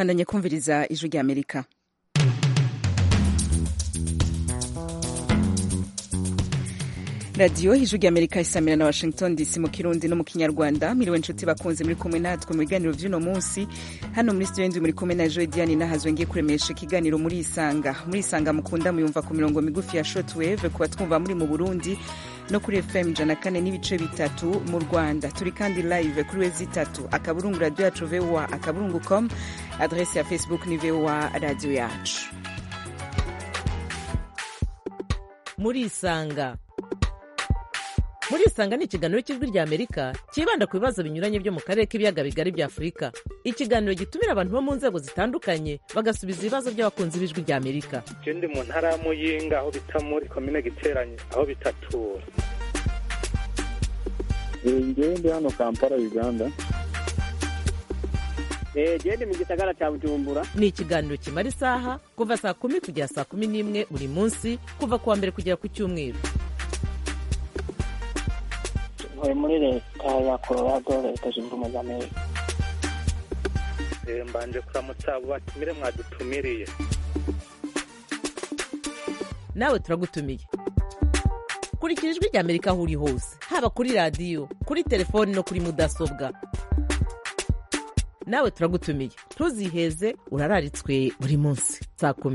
bandanye kumviriza ijwi rya amerika radiyo ijwi rya amerika isamira na washington dc mu kirundi no mu kinyarwanda miriwe inshuti bakunze muri kumwe natwe mu biganiro by'uno munsi hano muri studio ndi muri kumwe na joe diane nahazwe ngiye kuremesha ikiganiro muri isanga muri isanga mukunda muyumva ku mirongo migufi ya shortwave kuba twumva muri mu burundi no kuri fm ijana kane n'ibice bitatu mu rwanda turi kandi live kuri wezi itatu akaburungu radiyo yacu voa akaburungu com adrese ya facebook ni voa radiyo yacu muri isanga muri isanga ni ikiganiro cy'ijwi rya amerika cyibanda ku bibazo binyuranye byo mu karere k'ibiyaga bigari bya afurika ikiganiro gitumira abantu bo mu nzego zitandukanye bagasubiza ibibazo by'abakunzi b'ijwi rya amerika ndi mu ntara ya muyinga aho bita muri komine giteranye aho bitatura ngewe ndi hano kampala uganda gende mu gisagara cya bujumbura ni ikiganiro kimara isaha kuva saa kumi kugera saa kumi n'imwe buri munsi kuva ku wa mbere kugera ku cyumweru ntuye muri leta ya colorado leta zunze ubumwe za amerika mbanje kuramutsa abo batumire mwadutumiriye nawe turagutumiye kurikira ijwi rya amerika aho uri hose haba kuri radiyo kuri telefoni no kuri mudasobwa nawe turagutumiye ntuziheze urararitswe buri munsi saa kumi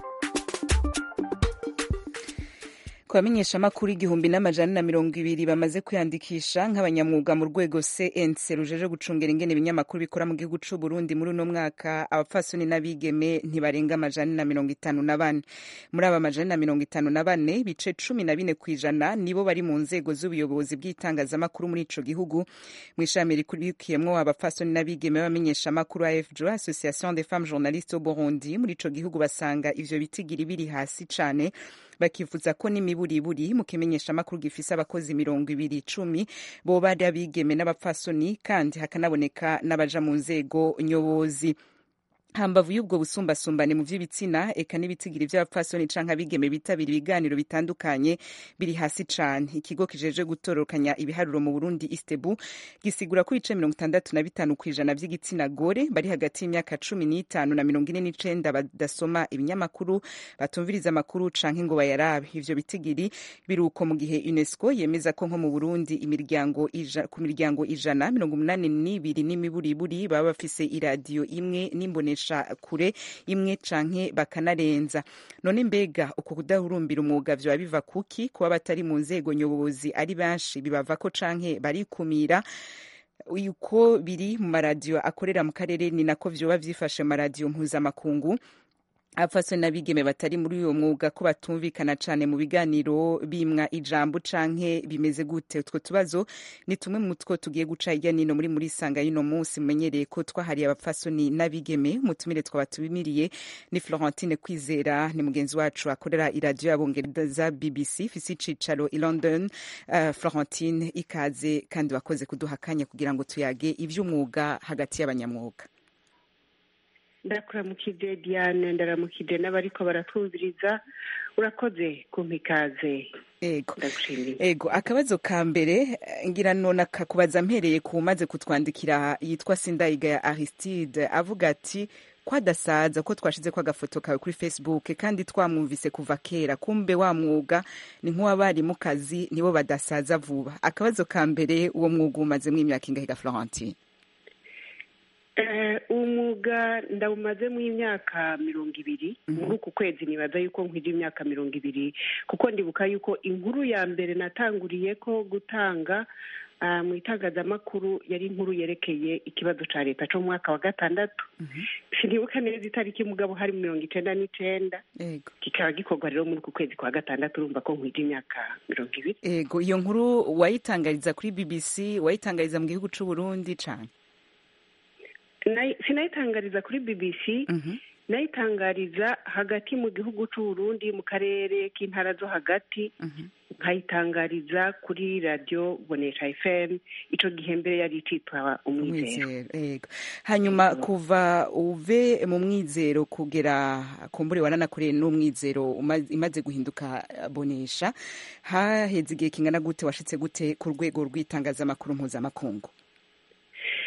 ku bamenyeshamakuru igihumbi n'amajana na mirongo ibiri bamaze kwiyandikisha nk'abanyamwuga mu rwego cnc rujeje gucungera ingene ibinyamakuru bikora mu gihugu c'u burundi muri uno mwaka abapfasoni n'abigeme ntibarenga amajana na mirongo itanu na bane muri aba majana na mirongo itanu na bane bice cumi na bine kw'ijana nibo bari mu nzego z'ubuyobozi bw'itangazamakuru muri ico gihugu mu ishami rikurikiyemwo abapfasoni n'abigeme b'abamenyeshamakuru afjo association des femmes journalistes au burundi muri ico gihugu basanga ivyo bitigiri biri hasi cane bakifuza ko n'imiburiburi mu kimenyeshamakuru gifise abakozi mirongo ibiri icumi boba ari abigeme n'abapfasoni kandi hakanaboneka n'abaja mu nzego nyobozi hambavu y'ubwo busumbasumbane mu vy'ibitsina eka n'ibitigiri vy'abapfasoni canke abigeme bitabira ibiganiro bitandukanye biri hasi cane ikigo kijeje gutororokanya ibiharuro mu burundi istebu gisigura ko ibice mirongo itandatu na bitanu kw'ijana vy'igitsina gore bari hagati y'imyaka cumi n'itanu na mirongo ine n'icenda badasoma ibinyamakuru batumviriza amakuru canke ngo bayarabe ivyo bitigiri biruko mu gihe unesco yemeza ko nko mu burundi imiryango ija, ku miryango ijana mirongo umunani n'ibiri n'imiburiburi baba bafise iradiyo imwe n'imbonesha kure imwe canke bakanarenza none mbega uko kudahurumbira umwuga vyoba biva kuki kuba batari mu nzego nyobozi ari benshi bibavako canke barikumira uko biri mu maradiyo akorera mu karere ni nako vyoba vyifashe mu maradiyo mpuzamakungu abapfasoni n'abigeme batari muri uyo mwuga ko batumvikana cane mu biganiro bimwa ijambo canke bimeze gute utwo tubazo ni tumwe mu two tugiye guca hirya nino muri muri sanga y'uno munsi mumenyereye ko twahariye abapfasoni n'abigeme umutumire twabatumiriye ni florentine kwizera ni mugenzi wacu akorera iradiyo y'abongereza bbc ifise icicaro i london uh, florentine ikaze kandi wakoze kuduha akanya kugira ngo tuyage ivy'umwuga hagati y'abanyamwuga ndakuramukije diane ndaramukije n'abariko baratwumviriza urakoze kumpa ikaze ego ndagushimiye ego akabazo ka mbere ngira none akakubaza mpereye ku maze kutwandikira yitwa sindayiga ya aristide avuga ati ko adasaza ko twashize ko agafoto kawe kuri facebook kandi twamwumvise kuva kera kumbe wa mwuga ni nk'uwabari mu kazi nibo badasaza vuba akabazo ka mbere uwo mwuga umazemo imyaka ingahiga florentine umwuga ndawumazemo imyaka mirongo ibiri muri uku kwezi nibaza yuko nkwira imyaka mirongo ibiri kuko ndibuka yuko inkuru ya mbere natanguriye ko gutanga mu itangazamakuru yari inkuru yerekeye ikibazo cya leta cyo mu mwaka wa gatandatu sinibuka neza itariki mugabo hari mirongo icyenda n'icyenda kikaba gikorwa rero muri uku kwezi kwa gatandatu urumva ko nkwira imyaka mirongo ibiri ego iyo nkuru wayitangariza kuri bbc wayitangariza mu gihugu cy'u Burundi cyane sinayitangariza kuri bbc nayitangariza hagati mu gihugu Burundi mu karere k'intara zo hagati nkayitangariza kuri radiyo bonesha fm icyo gihe mbere yari icitwa umwizero hanyuma kuva uve mu mwizero kugera kumbure wananakoreye n'umwizero imaze guhinduka bonesha haheze igihe kingana gute washitse gute ku rwego rw'itangazamakuru mpuzamakungu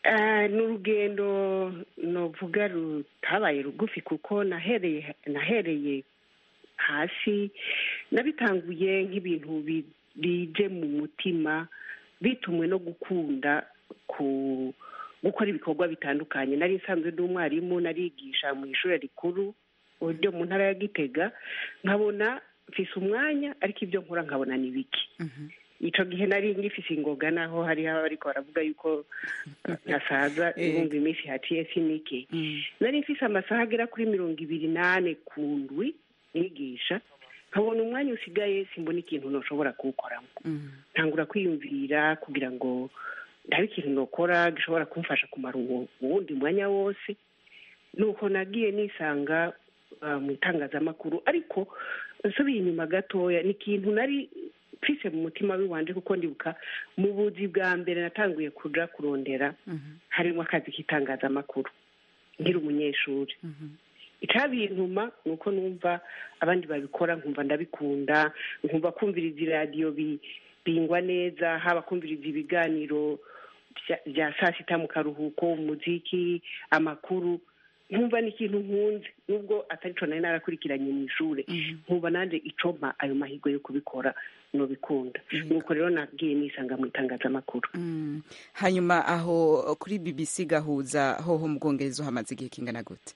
Ah, ni urugendo novuga rutabaye rugufi kuko nahereye nahereye hasi nabitanguye nk'ibintu bi- bije mu mutima bitumwe no gukunda ku gukora ibikorwa bitandukanye nari nsanzwe ndi umwarimu narigisha mu ishuri rikuru ryo mu ntara ya gitega nkabona mfise umwanya ariko ibyo nkora nkabona ni bike ico gihe nari ngifise ingoga naho hariho abariko baravuga yuko nasaza Eh. ibumva iminsi haciye sinike nari mfise amasaha agera kuri mirongo ibiri n'ane ku ndwi nigisha nkabona umwanya usigaye simbona ikintu noshobora kuwukoramo ntangura kwiyumvira kugira ngo ndabe ikintu nokora gishobora kumfasha kumara uwo uwundi mwanya wose nuko nagiye nisanga ah, mu itangazamakuru ariko nsubiye inyuma gatoya ni ikintu nari mfise mu mutima w'iwanje kuko ndibuka mu buzi bwa mbere natanguye kuja kurondera harimo akazi k'itangazamakuru nkiri umunyeshuri icabintuma ni uko numva abandi babikora nkumva ndabikunda nkumva kumviriza iradiyo bi- bingwa neza haba kumviriza ibiganiro bya- bya saa sita mu karuhuko umuziki amakuru nkumva ni ikintu nkunze nubwo atari co nari narakurikiranye mu ishure nkumva nanje icompa ayo mahirwe yo kubikora nobikunda nuko rero nagiye nisanga mu itangazamakuru Mm. hanyuma aho kuri bbc gahuza hoho mu bwongereza hamaze igihe kingana gute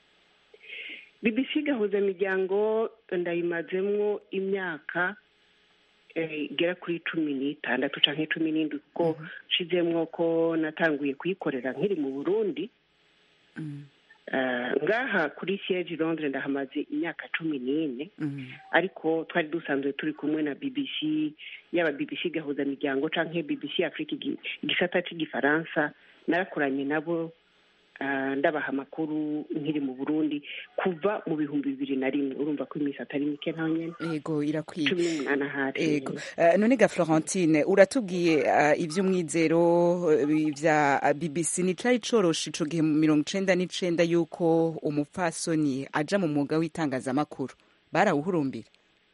bbc gahuza imiryango ndayimazemwo imyaka eh, igera kuri cumi n'itandatu canke cumi n'indwi kuko nshizemwo ko natanguye kuyikorera nkiri mu burundi Eh, ngaha kuri siege londres ndahamaze imyaka cumi n'ine ariko twari dusanzwe turi kumwe na bbc yaba bbc gahuza miryango canke bbc africa igi- igisata c'igifaransa narakoranye nabo ah, ndabaha amakuru nkiri mu burundi kuva mu bihumbi bibiri na rimwe urumva ko iminsi atari mike ntaho nyene yego irakwiye cumi n'umunani ahari Ego. Uh, none ga Florentine uratubwiye uh, ivy'umwizero uh, vya uh, BBC ni cari coroshe ico gihe mu mirongo icenda n'icenda yuko umupfasoni aja mu mwuga w'itangazamakuru barawuhurumbira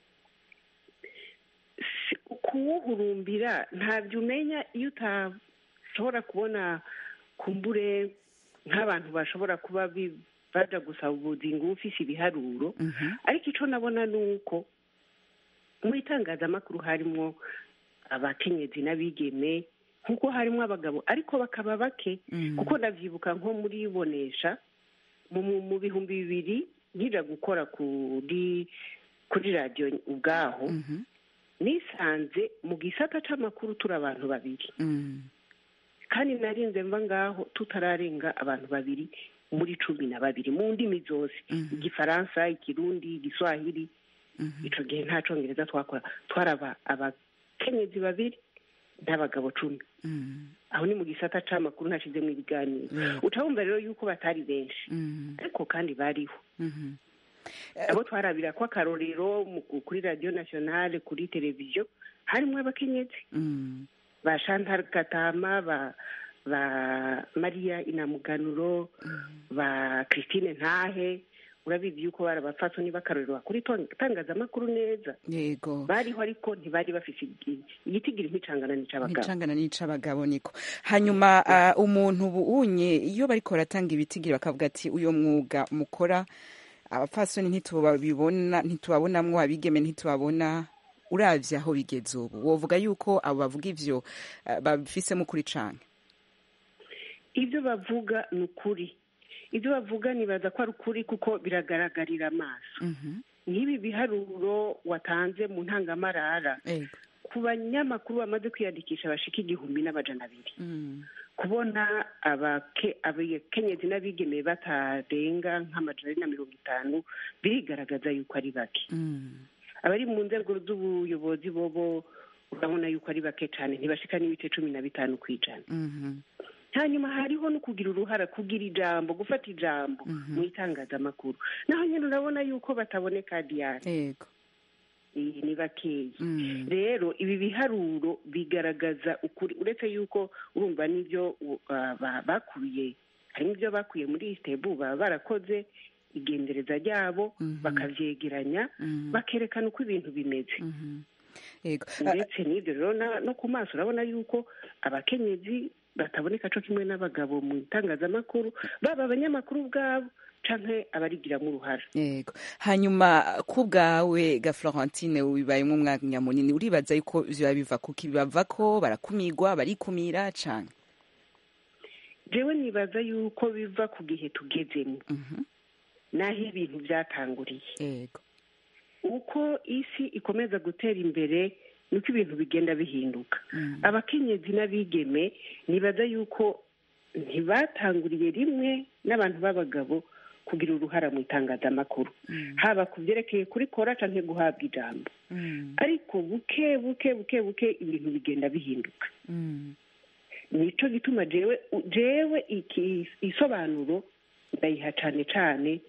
Si- kuwuhurumbira ntabyo umenya iyo utashobora kubona kumbure nk'abantu bashobora kuba bi- baja gusaba ubuzingo uba ufise ibiharuro ariko ico nabona ni uko mu itangazamakuru harimwo abakenyezi n'abigeme nk'uko harimwo abagabo ariko bakaba bake kuko ndavyibuka nko muri bonesha mu, mu, mu bihumbi bibiri nkija gukora kuri kuri radiyo ubwaho nisanze mu gisata c'amakuru turi abantu babiri Mm. kandi narinze mva ngaho tutararenga abantu babiri muri cumi na babiri mu ndimi zose igifaransa ikirundi igiswahili ico gihe nta congereza twakora twaraba abakenyezi babiri n'abagabo cumi Mm. aho ni mu gisata c'amakuru ntashizemwo ibiganiro Mm. uca wumva rero yuko batari benshi Mm. ariko kandi bariho Mhm. abo twarabira ko akarorero mu- kuri radiyo nationale kuri televiziyo harimwo abakenyezi Mm. ba Chantal Katama ba ba Maria Inamuganuro ba Christine Ntahe urabizi yuko bari abapfasoni b'akarorero bakuri itangazamakuru neza yego bariho ariko ntibari bafise igi- igitigiri nk'icangana n'ic'abagabo nicangana n'ic'abagabo niko hanyuma uh, umuntu bunye iyo bariko baratanga ibitigiri bakavuga ati uyo mwuga mukora abapfasoni ntitubabibona ntitubabonamwo abigeme ntitubabona uravye aho bigeze ubu wovuga yuko abo bavuga ivyo uh, babifisemo ukuri cane ibyo bavuga ni ukuri ibyo bavuga nibaza ko ari ukuri kuko biragaragarira amaso nk'ibi biharuro watanze mu ntangamarara Ego. ku banyamakuru bamaze kwiyandikisha bashika igihumbi n'amajana abiri Mm. kubona abake- abakenyezi n'abigeme batarenga nk'amajana ane na mirongo itanu birigaragaza yuko ari bake Mm. abari mu nzego z'ubuyobozi bobo urabona yuko ari bake cyane ntibashika n'ibice cumi na bitanu ku ijana Mhm. hanyuma hariho no kugira uruhara kugira ijambo gufata ijambo mu itangazamakuru naho nyine urabona yuko bataboneka diyari Ego. iyi ni bakeya Mm. rero ibi biharuro bigaragaza ukuri uretse yuko urumva n'ibyo uh, ba- bakuye harimo ibyo bakuye muri isitebu baba barakoze igendereza ryabo bakavyegeranya bakerekana uko ibintu bimeze Mhm. Ego. Ah, ndetse n'ibyo rero na- no ku maso urabona yuko abakenyezi bataboneka co kimwe n'abagabo mu itangazamakuru baba abanyamakuru ubwabo canke abarigiramo uruhara yego hanyuma ku bwawe ga florentine bibayemo umwanya munini uribaza yuko biba biva kuki bibava ko barakumigwa barikumira canke jewe nibaza yuko biva ku gihe tugezemo Mhm. n'aho ibintu byatanguriye yego uko isi ikomeza gutera imbere niko ibintu bigenda bihinduka Mm. abakenyezi n'abigeme nibaza yuko ntibatanguriye rimwe n'abantu b'abagabo kugira uruhara mu itangazamakuru Mm. haba ku byerekeye kurikora canke guhabwa ijambo Mm. ariko buke buke buke buke ibintu bigenda bihinduka Mm. nico gituma jewe jewe iki isobanuro ndayiha cane cane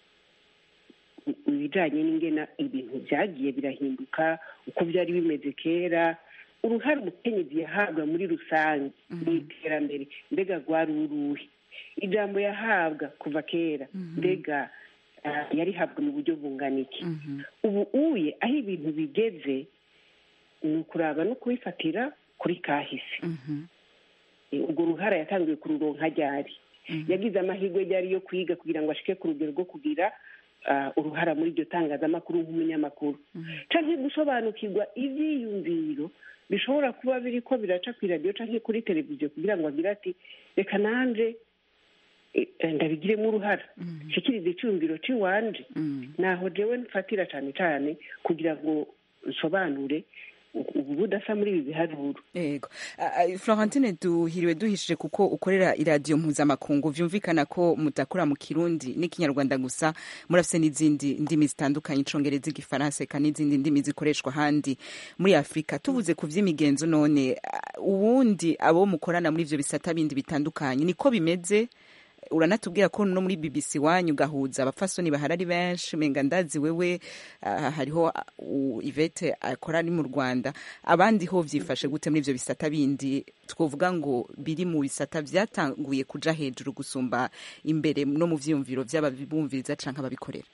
ibijanye n'ingena ibintu vyagiye birahinduka uko vyari bimeze kera uruhare umukenyezi yahabwa muri rusange mu iterambere mbega rwari uruhe ijambo yahabwa kuva kera mbega ah, yarihabwa mu buryo bungana iki Mhm. ubu uye aho ibintu bigeze ni ukuraba no kubifatira kuri kahise Mhm. Eh, urwo ruhara yatangiye kururonka ryari Mhm. yagize amahirwe ryari yo kwiga kugira ngo ashike ku rugero rwo kugira ah, uruhara muri iryo tangazamakuru nk'umunyamakuru canke gusobanukirwa ivyiyumviro bishobora kuba biriko biraca kw'iradiyo canke kuri televiziyo kugira ngo agire ati reka nanje eh, eh, ndabigiremo uruhara nshikirize iciyumviro c'iwanje Mm. naho jewe mfatira cane cane kugira ngo nsobanure ubu budasa muri ibi biharuro yego Ah, ah, florentine duhiriwe duhishije kuko ukorera iradiyo mpuzamakungu vyumvikana ko mudakora mu kirundi n'ikinyarwanda gusa murafise n'izindi ndimi zitandukanye icongereza igifaransa eka n'izindi ndimi zikoreshwa ahandi muri afurika tuvuze ku vy'imigenzo none ah, ubundi abo mukorana muri ivyo bisata bindi bitandukanye niko bimeze uranatubwira ko no muri BBC wanyu gahuza abapfasoni bahari ari benshi menga ndazi wewe ah, hariho ah, u- Yvette akora ari mu Rwanda abandi ho vyifashe gute muri ivyo bisata bindi twovuga ngo biri mu bisata vyatanguye kuja hejuru gusumba imbere no mu vyiyumviro vy'ababumviriza canke ababikorera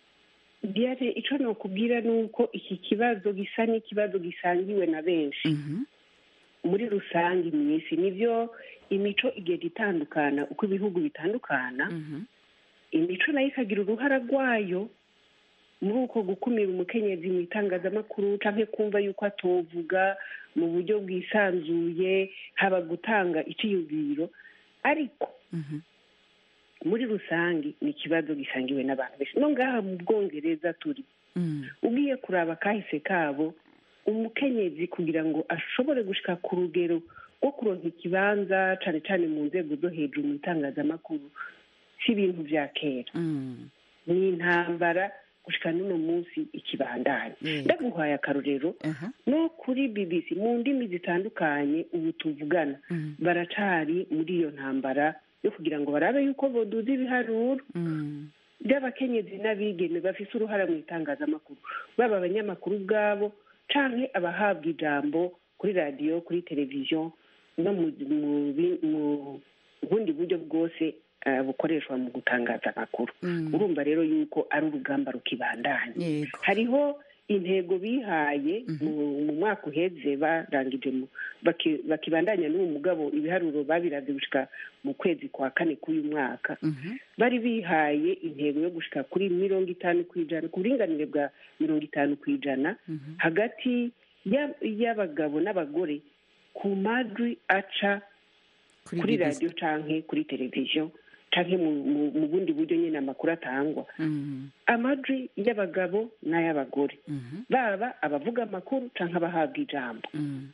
diare ico nokubwira ni uko iki kibazo gisa n'ikibazo gisangiwe na benshi Mhm. muri rusange mw'isi nivyo imico igenda itandukana uko ibihugu bitandukana Mhm. imico nayo ikagira uruhara rwayo muri uko gukumira umukenyezi mu itangazamakuru canke kumva yuko atovuga mu buryo bwisanzuye haba gutanga iciyumviro ariko Mhm. muri rusange ni ikibazo gisangiwe n'abantu benshi no ngaha mu bwongereza turi Mm. ugiye kuraba kahise kabo umukenyezi kugira ngo ashobore gushika ku rugero rwo kuronka ikibanza cane cane mu nzego zo hejuru mu itangazamakuru si ibintu vya kera Mm. ni intambara gushika n'uno munsi ikibandanya Yego. ndaguhaye akarorero Aha. no kuri bbc mu ndimi zitandukanye ubu tuvugana Mm. baracari muri iyo ntambara yo kugira ngo barabe yuko boduza ibiharuro Mm. by'abakenyezi n'abigeme bafise uruhara mu itangazamakuru baba abanyamakuru ubwabo canke abahabwa ijambo kuri radiyo kuri televiziyo no mu mu bi- mu bundi buryo bwose eh, bukoreshwa mu gutangaza amakuru Mm. urumva rero yuko ari urugamba rukibandanya yego hariho intego bihaye mu mu mwaka uheze barangije mu- baki- bakibandanya n'uwo mugabo ibiharuro babiravye gushika mu kwezi kwa kane k'uyu mwaka Mhm. bari bihaye intego yo gushika kuri mirongo itanu ku ijana ku buringanire bwa mirongo itanu ku ijana Mhm. hagati ya- y'abagabo n'abagore ku majwi aca kuri BBC. radiyo canke kuri televiziyo canke mu, mu, mu bundi buryo nyine amakuru atangwa Mm. amajwi y'abagabo n'ay'abagore Mhm. baba abavuga amakuru canke abahabwa ijambo Mm.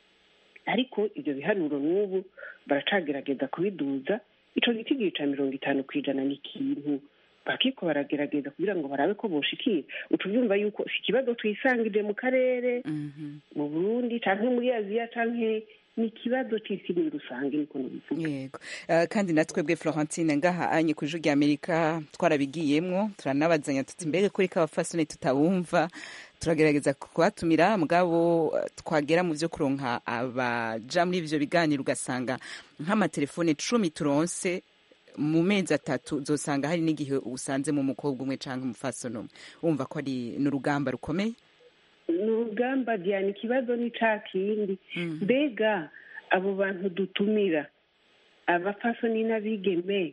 ariko ivyo biharuro n'ubu baracagerageza kubiduza ico giti gica mirongo itanu ku ijana ni ikintu bakiko baragerageza kugira ngo barabe ko boshikira uca uvyumva yuko si ikibazo twisangije mu karere Mhm. mu burundi canke muri aziya canke ni ikibazo c'isi muri rusange niko nobivuga yego Eh, kandi natwebwe florentine ngaha anye ku ijwi ry'amerika twarabigiyemwo turanabazanya tuti mbega kuri k'abafasoni tutabumva turagerageza kubatumira mugabo eh, twagera mu vyo kuronka abaja muri ivyo biganiro ugasanga nk'amatelefone cumi turonse mu mezi atatu uzosanga hari n'igihe usanzemo umukobwa umwe canke umufasoni umwe wumva ko ari n'urugamba rukomeye ni urugamba diana ikibazo ni ca kindi mbega abo bantu dutumira abapfasoni n'abigeme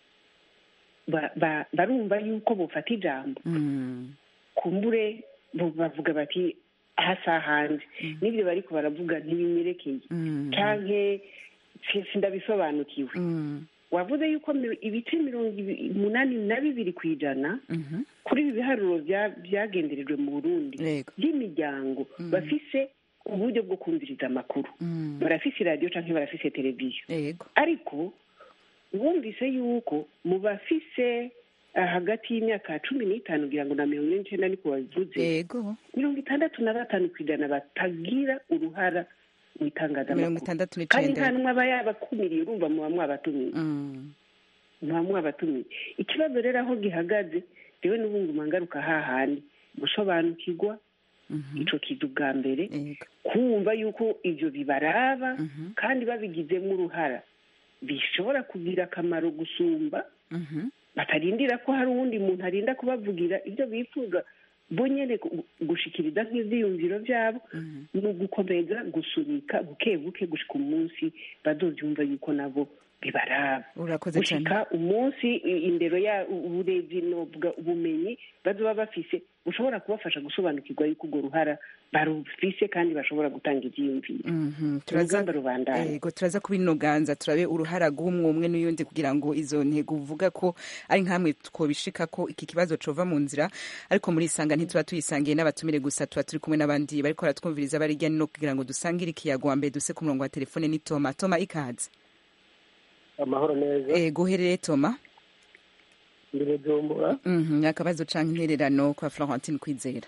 ba- ba- barumva yuko bufata ijambo Mm. kumbure bo bavuga bati hasa hanze n'ibyo bariko baravuga ntibinyerekeye Mm. canke si- sindabisobanukiwe Mm. wavuze yuko mi- ibice mirongo ibi- umunani na bibiri ku ijana Mhm. kuri ibi biharuro bya- byagenderejwe mu burundi Yego. by'imiryango bafise uburyo bwo kumviriza amakuru Mm. barafise iradiyo canke barafise televiziyo Yego. ariko wumvise yuko mu bafise ah, hagati y'imyaka cumi n'itanu kugira ngo na mirongo ine n'icenda niko babivuze Yego. mirongo itandatu na batanu ku ijana batagira uruhara mu mirongo itangazamakuru itandatu kandi nta n'icenda n'umwe aba yabakumiriye urumva muba mwabatumiye Mm. muba mwabatumiye ikibazo rero aho gihagaze rewe n'ubundi ngaruka hahandi gusobanukirwa Mhm. ico kiza ubwa mbere Yego. kumva yuko ivyo bibaraba Mhm. kandi babigizemo uruhara bishobora kugira akamaro gusumba Mhm. batarindira ko hari uwundi muntu arinda kubavugira ibyo bifuza bo nyene gu- gushikiriza nk'ivyiyumviro vyabo Mhm. ni ugukomeza gusunika buke buke gushika umunsi bazovyumva yuko nabo bibaraba urakoze cyane gushika umunsi i- indero ya uburebyi novuga ubumenyi bazoba bafise bushobora kubafasha gusobanukirwa yuko urwo ruhara barufise kandi bashobora gutanga ivyiyumviro Mhm. turaza urugamba rubandanya Ego turaza kubinoganza turabe uruhara rw'umwe umwe n'uyundi kugira ngo izo ntego uvuga ko ari nkamwe twobishika ko iki kibazo cova mu nzira ariko muri isanga ntituba tuyisangiye n'abatumire gusa tuba turi kumwe n'abandi bariko baratwumviriza bari hirya no hino kugira ngo dusangire ikiyago wa mbere duse ku murongo wa telefone ni Toma Toma ikaze amahoro neza ego uherereye Toma ndi bujumbura Mhm. akabazo canke intererano kwa Florentine Kwizera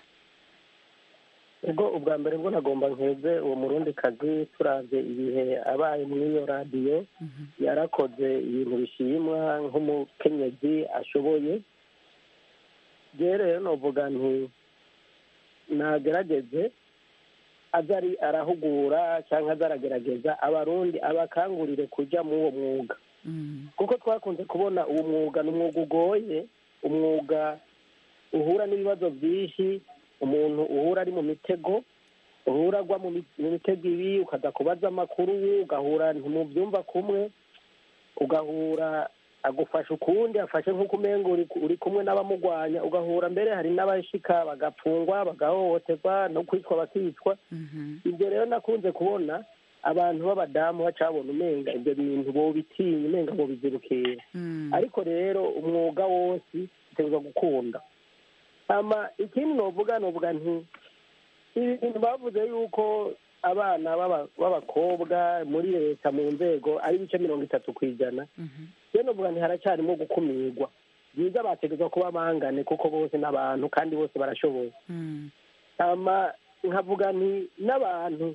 ubwo ubwa mbere bwo nagomba nkeze uwo murundi kazi turavye ibihe abaye muri iyo radiyo yarakoze ibintu bishimwa nk'umukenyezi ashoboye je rero novuga nti nagerageze aza ari arahugura cyangwa aza aragerageza abarundi abakangurire kuja muri uwo mwuga Mhm. kuko twakunze kubona uwo mwuga ni umwuga ugoye umwuga uhura n'ibibazo byinshi umuntu uhura ari mu mitego uhura agwa mu mi- mu mitego ibi ukaza kubaza amakuru ugahura ntimubyumva kumwe ugahura agufasha ukundi afashe nk'uko umenga uri uri kumwe n'abamugwanya ugahura mbere hari n'abashika bagapfungwa bagahohoterwa no kwicwa bakicwa Mhm. ibyo rero nakunze kubona abantu b'abadamu bacabona umenga ibyo bintu bobitinya umenga bobizirukira Mhm. ariko rero umwuga wose utegerezwa gukunda ama ikindi novuga novuga nti ibi bintu bavuze yuko abana b'aba- b'abakobwa muri leta mu nzego ari ibice mirongo itatu ku ijana Mhm. rero novuga nti haracyarimo gukumirwa byiza bategerezwa kuba bangane kuko bose n'abantu kandi bose barashoboye Mhm. ama nkavuga nti n'abantu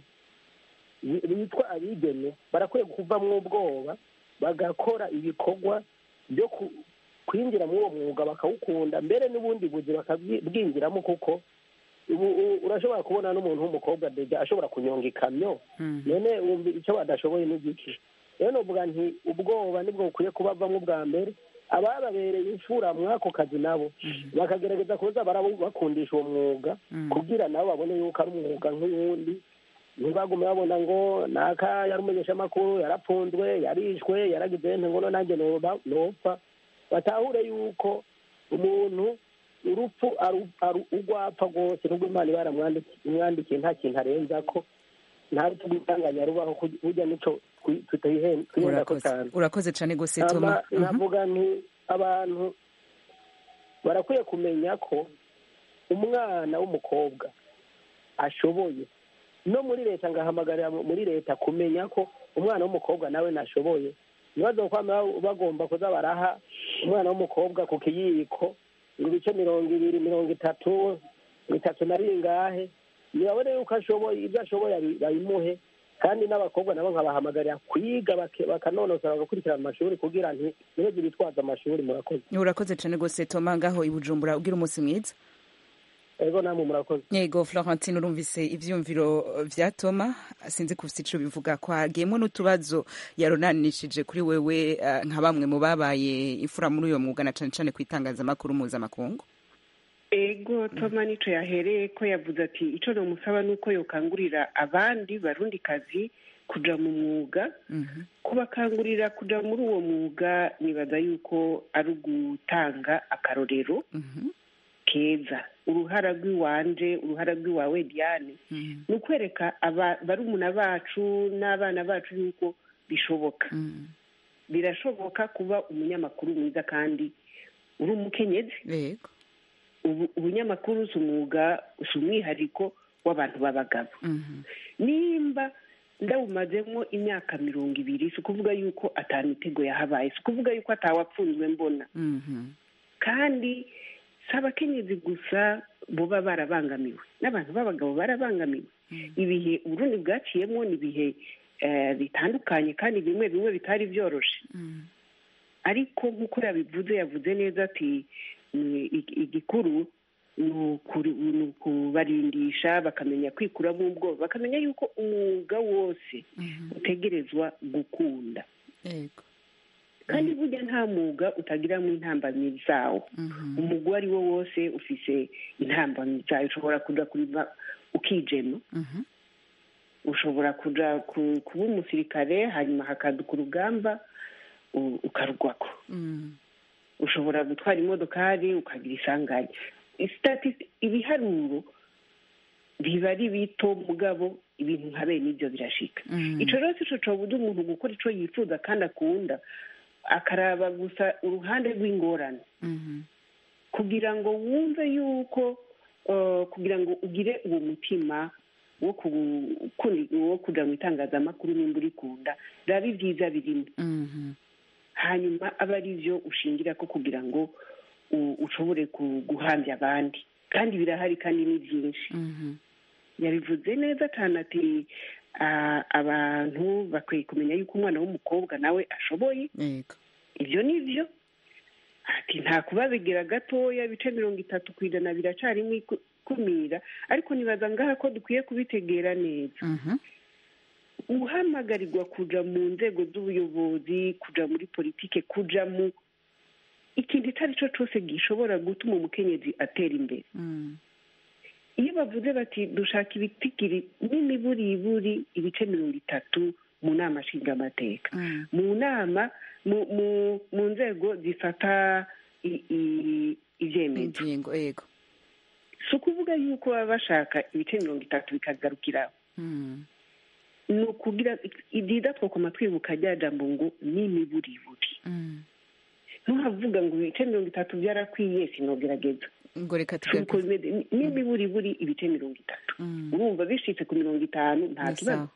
bi- bitwa abigeme barakwiye kuvamwo ubwoba bagakora ibikorwa byo ku- kwinjira muri uwo mwuga bakawukunda mbere n'ubundi buzi bakabwinjiramo kuko ubu u- urashobora kubona n'umuntu w'umukobwa deja ashobora kunyonga ikamyo Mhm. none wumva icyo badashoboye n'igiki rero novuga nti ubwoba nibwo bukwiye kubavamo ubwa mbere abababereye imfura mw'ako kazi nabo bakagerageza kuza barabakundisha uwo mwuga Mhm. kugira nabo babone yuko ari umwuga nk'uwundi ntibagume babona ngo naka yari umumenyeshamakuru yarapfunzwe yarishwe yaragize nte ngo nanjye noba- nopfa batahure yuko umuntu urupfu aru- aru- urwapfa rwose nubwo imana iba yaramwandikiye nta kintu arenza ko nta rupfu rw'itanganya rubaho kuj- burya nico twi- tutihe- twihenda ko urakoze cyane urakoze cyane gose Ama Toma Mhm. navuga nti abantu barakwiye kumenya ko umwana w'umukobwa ashoboye no muri leta ngahamagarira mu- muri leta kumenya ko umwana w'umukobwa nawe nashoboye ibibazo kwama bagomba kuza baraha umwana w'umukobwa ku kiyiko ibice mirongo ibiri mirongo itatu bitatu na ringahe nibabone yuko ashoboye ibyo ashoboye abi- babimuhe kandi n'abakobwa nabo nkabahamagarira kwiga bake- bakanonosora bagakurikirana amashuri kugira nti ntibeze bitwaza amashuri murakoze urakoze cyane gose Toma ngaho i Bujumbura ugira umunsi mwiza ego namwe murakoze yego florentine urumvise ivyumviro vya toma sinzi kufise ico bivuga ko hagiyemwo n'utubazo yaronanishije kuri wewe eh, nka bamwe mu babaye imfura muri uyo mwuga na cane cane kw'itangazamakuru mpuzamakungu ego toma nico yahereye ko yavuze ati ico nomusaba ni uko yokangurira abandi barundi kazi kuja mu mwuga kubakangurira kuja muri uwo mwuga nibaza yuko ari ugutanga akarorero keza uruhara rw'iwanje uruhara rw'iwawe diane ni ukwereka barumuna bacu n'abana bacu yuko bishoboka birashoboka kuba umunyamakuru mwiza kandi uri umukenyezi yego ubunyamakuru si umwuga si umwihariko w'abantu b'abagabo nimba ndawumazemo imyaka mirongo ibiri si ukuvuga yuko atamitego yahabaye si ukuvuga yuko atawapfunzwe mbona kandi si abakenyezi gusa buba barabangamiwe n'abantu b'abagabo barabangamiwe ibihe uburundi bwaciyemo ni ibihe bitandukanye kandi bimwe bimwe bitari byoroshe ariko nk'uko yabivuze yavuze neza ati igikuru ni ukubarindisha bakamenya kwikuramo ubwoba bakamenya yuko umwuga wose utegerezwa gukunda kandi burya nta mwuga utagiramo intambamyi zawo umwuga uwo ari wo wose ufise intambamyi zawo ushobora kujya kurima ukijema ushobora kujya kuba umusirikare hanyuma hakaduka urugamba ukarugwako ushobora gutwara imodokari ukagira isanganya ibiharuro biba ari bito mugabo ibintu nka bene ibyo birashika icyo rero si cyo cyobuza umuntu gukora icyo yifuza kandi akunda akaraba gusa uruhande rw'ingorane kugira ngo wumve yuko kugira ngo ugire uwo mutima wo kujya mu itangazamakuru nimba urikunda biba ibyiza birimo hanyuma aba ari byo ushingira ko kugira ngo ushobore guhambya abandi kandi birahari kandi ni byinshi yabivuze neza cyane ati abantu bakwiye kumenya yuko umwana w'umukobwa nawe ashoboye ibyo ni byo ati nta kubabigira gatoya ibice mirongo itatu ku ijana biracarimo ikumira ariko nibaza ngaha ko dukwiye kubitegera neza uhamagarirwa kuja mu nzego z'ubuyobozi kuja muri politike kuja mu ikintu icyo ari cyo cyose gishobora gutuma umukenyezi atera imbere iyo bavuze bati dushaka ibitigiri n'imiburiburi ibice mirongo itatu mu nama nshingamateka mu nama mu nzego zifata ibyemezo si ukuvuga yuko baba bashaka ibice mirongo itatu bikagarukiraho ni ukugira ibyiza twakoma twibuka rya jambo ngo n'imiburiburi ntuhavuga ngo ibice mirongo itatu byarakwiye sinogerageza ngo reka tugaruke n'imiburiburi ibice mirongo itatu urumva bishitse ku mirongo itanu nta kibazo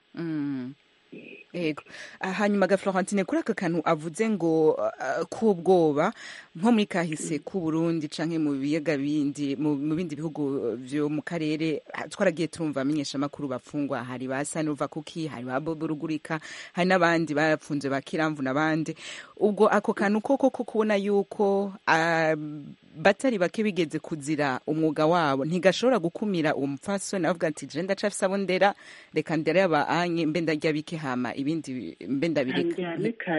yego hanyuma ga florentine kuri aka kantu avuze ngo k'ubwoba nko muri kahise k'u Burundi canke mu biyaga bindi mu bindi bihugu vyo mu karere twaragiye turumva amenyeshamakuru bafungwa hari ba Sanova Kuki hari ba Bobo Rugurika hari n'abandi barapfunze ba Kiramvu n'abandi ubwo ako kantu koko ko kubona yuko batari bake bigeze kuzira umwuga wabo ntigashobora gukumira uwo mupfasoni avuga ati je ndacafise abo ndera reka ndere aba anye mbe ndarya bike hama ibindi mbe ndabireka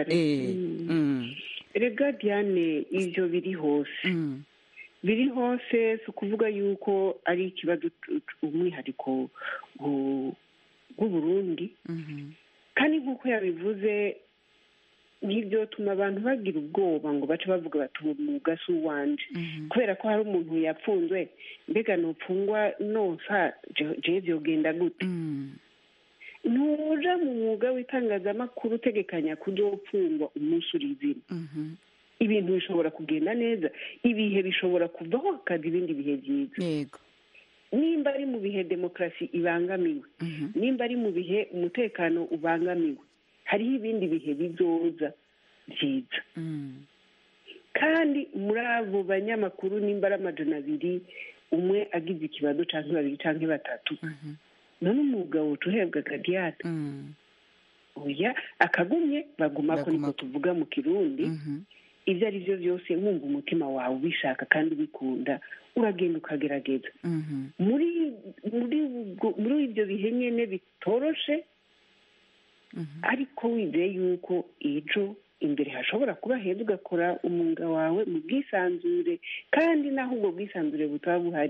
rega diane ivyo biri hose biri hose si ukuvuga yuko ari ikibazo umwihariko w'uburundi kandi nk'uko yabivuze ntibyotuma abantu bagira ubwoba ngo bace bavuga bati uwo mwuga si uwanje kubera ko hari umuntu yapfunzwe mbega nupfungwa nonsa jewe vyogenda gute ntuja mu mwuga w'itangazamakuru utegekanya kuzopfungwa umunsi uri izina ibintu bishobora kugenda neza ibihe bishobora kuvaho hakaza ibindi bihe byiza nimba ari mu bihe demokarasi ibangamiwe nimba ari mu bihe umutekano ubangamiwe hariho ibindi bihe bizoza byiza kandi muri abo banyamakuru nimba ari amajana abiri umwe agize ikibazo cyangwa babiri cyangwa batatu none umwuga wuca uhebwa gadiyate oya akagumye baguma ko niko tuvuga mu kirundi ibyo ari byo byose wumva umutima wawe ubishaka kandi ubikunda uragenda ukagerageza muri muri ibyo bihe nyine bitoroshe ariko wizeye yuko ejo imbere hashobora kuba heza ugakora umwuga wawe mu bwisanzure kandi naho ubwo bwisanzure butaba buhari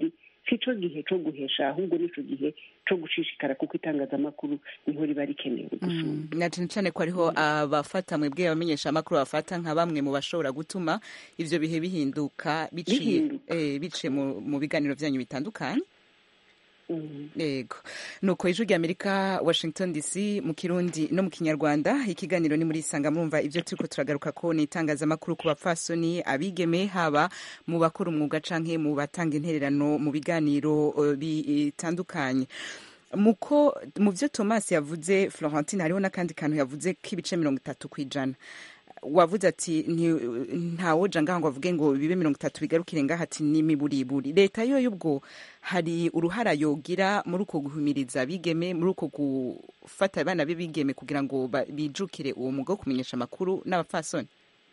si cyo gihe cyo guhesha ahubwo nicyo gihe cyo gushishikara kuko itangazamakuru niho riba rikenewe gusumba na cyane cyane ko hariho abafata mwebwe abamenyesha amakuru bafata nka bamwe mu bashobora gutuma ivyo bihe bihinduka biciye Bihinduka. eh, biciye mu, mu biganiro vyanyu bitandukanye Mhm. yego nuko ijwi rya amerika washington dc mu kirundi no mu kinyarwanda ikiganiro ni muri isanga murumva ibyo turiko turagaruka ko ni itangazamakuru ku bapfasoni abigeme haba mu bakora umwuga canke mu batanga intererano mu biganiro eh, bitandukanye muko mu byo thomas yavuze florentine hariho n'akandi kantu yavuze k'ibice mirongo itatu ku ijana wavuze ati nti- ntawoja ngaha ngo avuge ngo bibe mirongo itatu bigarukire ngaha ati ni miburiburi leta yo y'ubwo hari uruhara yogira muri uko guhumiriza abigeme muri uko gufata abana be bigeme kugira ngo ba- bijukire uwo mwuga wo kumenyesha amakuru n'abapfasoni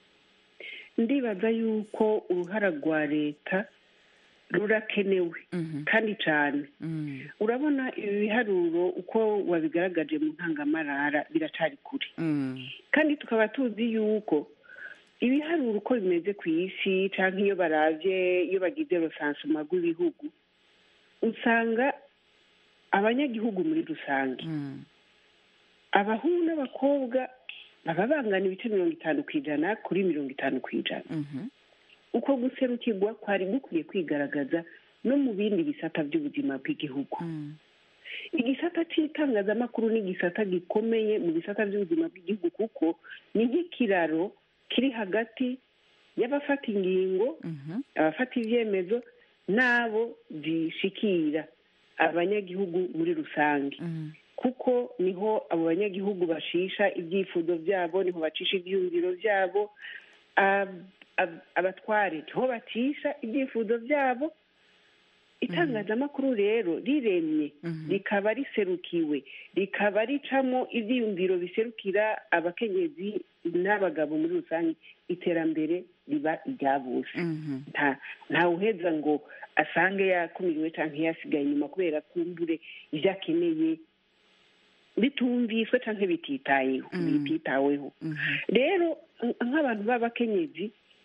ndibaza yuko uruhara rwa leta rurakenewe Mhm. kandi cyane Mm. urabona ibi biharuro uko wabigaragaje mu ntangamarara biracari kure Mm. kandi tukaba tuzi yuko ibiharuro uko bimeze ku isi cyangwa iyo baravye iyo bagize rosansuma rw'ibihugu usanga abanyagihugu muri rusange Mm. abahungu n'abakobwa baba bangana ibice mirongo itanu ku ijana kuri mirongo itanu ku ijana Mhm. uko guserukirwa kwari gukwiye kwigaragaza no mu bindi bisata by'ubuzima bw'igihugu Mm. igisata cy'itangazamakuru ni igisata gikomeye mu bisata by'ubuzima bw'igihugu kuko ni nk'ikiraro kiri hagati y'abafata ingingo Mhm. abafata ibyemezo n'abo zishikira abanyagihugu muri rusange Mm. kuko niho abo banyagihugu bashisha ibyifuzo byabo niho bacisha ibyiyumviro byabo ab- ab- abatware niho bacisha ibyifuzo byabo itangazamakuru rero riremye Mhm. rikaba riserukiwe rikaba ricamo ibyiyumviro biserukira abakenyezi n'abagabo muri rusange iterambere riba irya bose Mhm. nta ntawuheza ngo asange yakumiriwe cyangwa yasigaye inyuma kubera kumbure ibyo akeneye bitumviswe cyangwa bititayeho Mm. bititaweho Mhm. rero nk- nk'abantu b'abakenyezi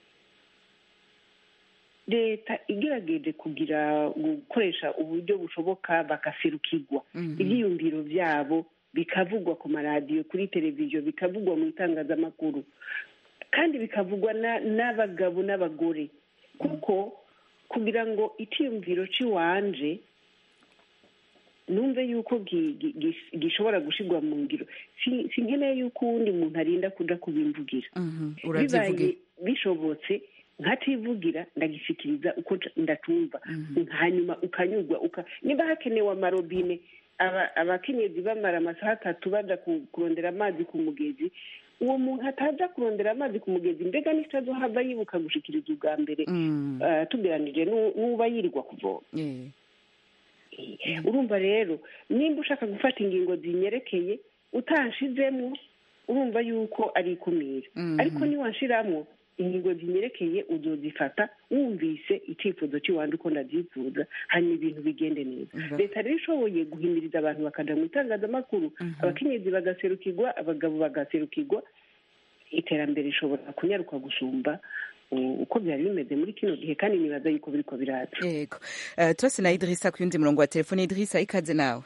leta igerageje kugira gukoresha uburyo bushoboka bagaserukirwa Mhm. ibyiyumviro byabo bikavugwa ku maradiyo kuri televiziyo bikavugwa mu itangazamakuru kandi bikavugwa na- n'abagabo n'abagore kuko kugira ngo icyiyumviro cy'iwanje numve yuko gi- gi- gi- gishobora gushirwa mu ngiro si si nkeneye yuko uwundi muntu arinda kuja kubimvugira Mhm. bibaye uravyivugira bishobotse nkativugira ndagishikiriza uko nca- ndatumva hanyuma ukanyurwa uka niba hakenewe amarobine aba- abakenyezi bamara amasaha atatu baja ku- kurondera amazi ku mugezi uwo muntu ataja kurondera amazi ku mugezi mbega nitazohava yibuka gushikiriza ubwa mbere Mm. eh, tugeranije n'u- n'uba yirirwa kuvoma Eh. urumva rero nimba ushaka gufata ingingo zinyerekeye utanshizemo urumva yuko ari ikumira Mhm. ariko niwanshiramwo ingingo zinyerekeye uzozifata wumvise icyifuzo cy'iwanjye uko ndabyifuza hanyuma ibintu bigende neza Mhm. leta rero ishoboye guhimiriza abantu bakaja mu itangazamakuru abakenyezi bagaserukirwa abagabo bagaserukirwa iterambere rishobora kunyaruka gusumba uh, uko byari bimeze muri kino gihe kandi nibaza yuko biriko biraza yego Eh, turase na idirisa ku yundi murongo wa telefone idirisa ikaze nawe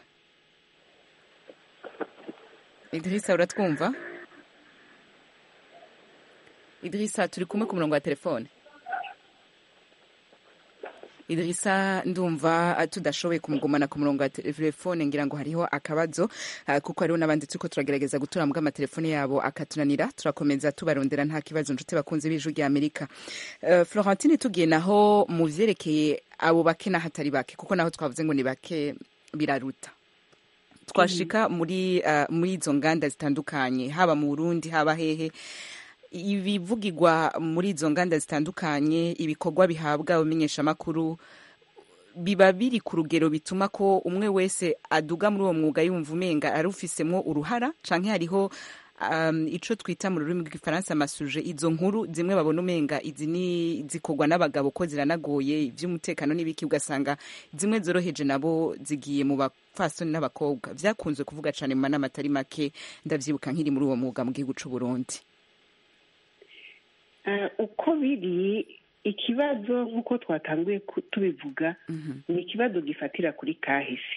idirisa uratwumva idirisa turi kumwe ku murongo wa telefone idirisa ndumva eh, tudashoboye kumugumana ku murongo wa telefone ngira ngo hariho akabazo eh, kuko hariho n'abandi turiko turagerageza gutura mbwa amatelefone yabo akatunanira turakomeza tubarondera nta kibazo nshuti bakunze b'ijwi rya amerika Eh, florentine tugiye naho mu vyerekeye abo bake n'ahatari bake kuko naho twavuze ngo ni bake biraruta twashika muri uh, muri izo nganda zitandukanye haba mu Burundi haba hehe ibivugirwa muri izo nganda zitandukanye ibikorwa bihabwa abamenyeshamakuru biba biri ku rugero bituma ko umwe wese aduga muri uwo mwuga yumva umenga arufisemwo uruhara canke hariho um, ico twita mu rurimi rw'igifaransa amasuje izo nkuru zimwe babona umenga izi ni zikorwa n'abagabo ko ziranagoye ivy'umutekano n'ibiki ugasanga zimwe zoroheje nabo zigiye mu bapfasoni n'abakobwa vyakunze kuvuga cane mu manama atari make ndavyibuka nkiri muri uwo mwuga mu gihugu c'u Burundi Eh, uko biri ikibazo nk'uko twatanguye ku- tubivuga ni ikibazo gifatira kuri kahise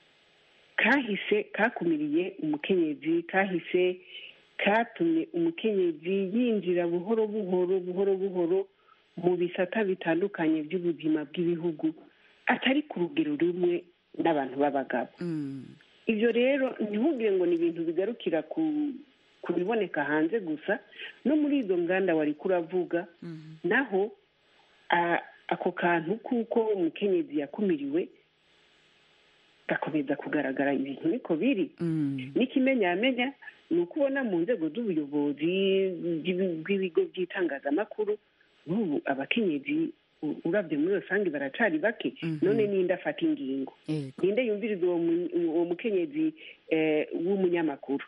kahise kakumiriye umukenyezi kahise katumye umukenyezi yinjira buhoro buhoro buhoro buhoro mu bisata bitandukanye by'ubuzima bw'ibihugu atari ku rugero rumwe n'abantu b'abagabo ibyo rero ntihubwire ngo ni ibintu bigarukira ku ku biboneka hanze gusa no muri izo nganda wari kuravuga naho a- ako kantu kuko umukenyezi yakumiriwe gakomeza kugaragara ibintu niko biri n'ikimenyamenya ni uko ubona mu nzego z'ubuyobozi bw'ibi- bw'ibigo by'itangazamakuru n'ubu abakenyezi u- urabye muri rusange baracari bake none ninde afata ingingo ninde yumviriza uwo mu- uwo mukenyezi eh, w'umunyamakuru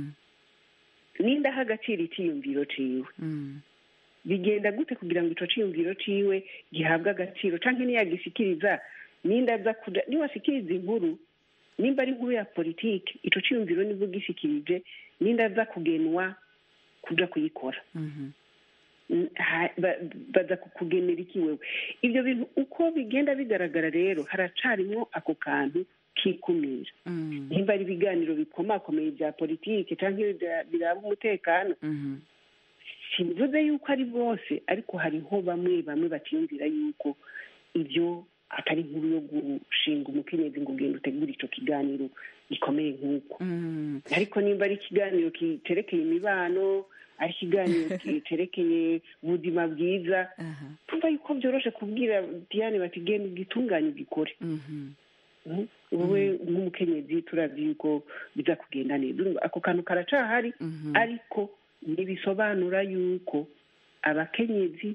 ninde aha agaciro icyiyumviro ciwe bigenda gute kugira ngo ico ciyumviro ciwe gihabwe agaciro canke niyagishikiriza ninde aza kuja niwashikiriza inkuru nimba ari inkuru ya politike ico ciyumviro nibwo gishikirije ninde aza kugenwa kuja kuyikora Mm, ha- ba- baza kukugenera iki wewe ibyo bintu uko bigenda bigaragara rero haracarimwo ako kantu kikumira nimba ari ibiganiro bikomakomeye bya politike cyangwa biraba umutekano simvuze yuko ari bose ariko hariho bamwe bamwe batiyumvira yuko ibyo atari inkuru yo gushinga umukenyezi ngo ugende utegure icyo kiganiro gikomeye nk'uko ariko nimba ari ikiganiro kiterekeye imibano ari ikiganiro kiterekeye ubuzima bwiza tumva yuko byoroshe kubwira diane bati genda ugitunganye ugikore Mhm. wowe nk'umukenyezi turazi yuko biza kugenda neza Urumva ako kantu karacahari ariko ntibisobanura yuko abakenyezi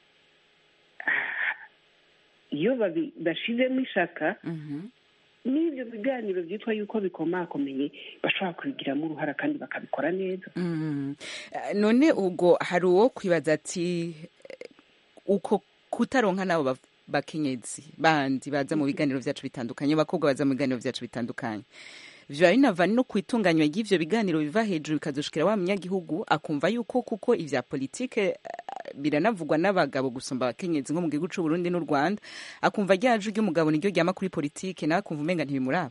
ah, iyo babi- bashizemo ishaka n'ibyo biganiro byitwa yuko bikomakomeye bashobora kubigiramo uruhara kandi bakabikora neza Mm. Eh, none ubwo hari uwo kwibaza ati eh, uko kutaronka n'abo ba- bakenyezi bandi baza mu biganiro byacu bitandukanye bakobwa baza mu biganiro byacu bitandukanye vyoba binava no kwitunganywa ry'ivyo biganiro biva hejuru bikazoshikira wa munyagihugu akumva yuko kuko ivya politike eh, biranavugwa n'abagabo gusumba abakenyezi nko mu gihugu c'u Burundi n'u Rwanda akumva ryaje ry'umugabo niryo ryama kuri politike nawe akumva umenga ntibimuraba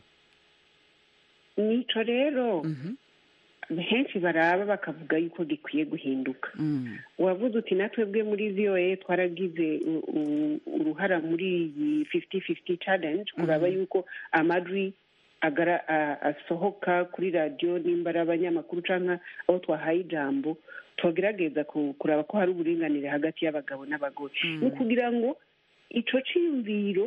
nico rero henshi baraba bakavuga yuko gikwiye guhinduka wavuze uti natwebwe muri voa twaragize u- u- uruhara muri iyi fifty fifty challenge kuraba yuko amajwi agara- a- asohoka kuri radiyo nimba ari abanyamakuru cyangwa abo twahaye ijambo tugerageza ku- kuraba ko hari uburinganire hagati y'abagabo n'abagore ni ukugira ngo ico ciyumviro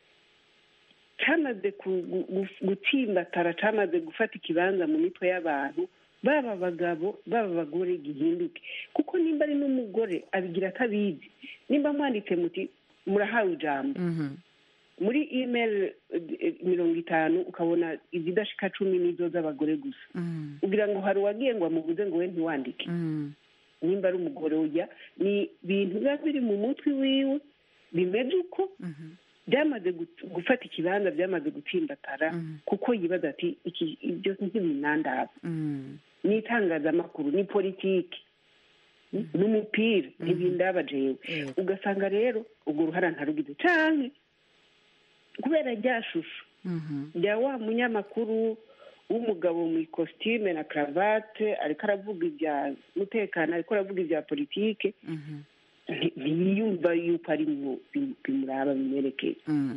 cyamaze ku- gu- gu- gutsimbatara cyamaze gufata ikibanza mu mitwe y'abantu baba abagabo baba abagore gihinduke kuko nimba ari n'umugore abigira atabizi nimba mwanditse muti murahawe ijambo muri email eh, mirongo itanu ukabona izidashika cumi n'izo z'abagore gusa ugira ngo hari uwagiye ngo amubuze ngo we ntiwandike nimba ari umugore ujya ni ibintu biba biri mu mutwe wiwe bimeze uko byamaze gut- gufata ikibanza byamaze gutsimbatara kuko yibaza ati iki ibyo ntibinandaba ni itangazamakuru ni politiki n'umupira ntibindaba jewe ugasanga rero urwo ruhara ntarugize canke kubera rya shusho rya wa munyamakuru w'umugabo mu ikositime na karavate ariko aravuga ibya mutekano ariko aravuga ibya politike nti- ntiyumva yuko ari mu bim- bimuraba bimwerekeye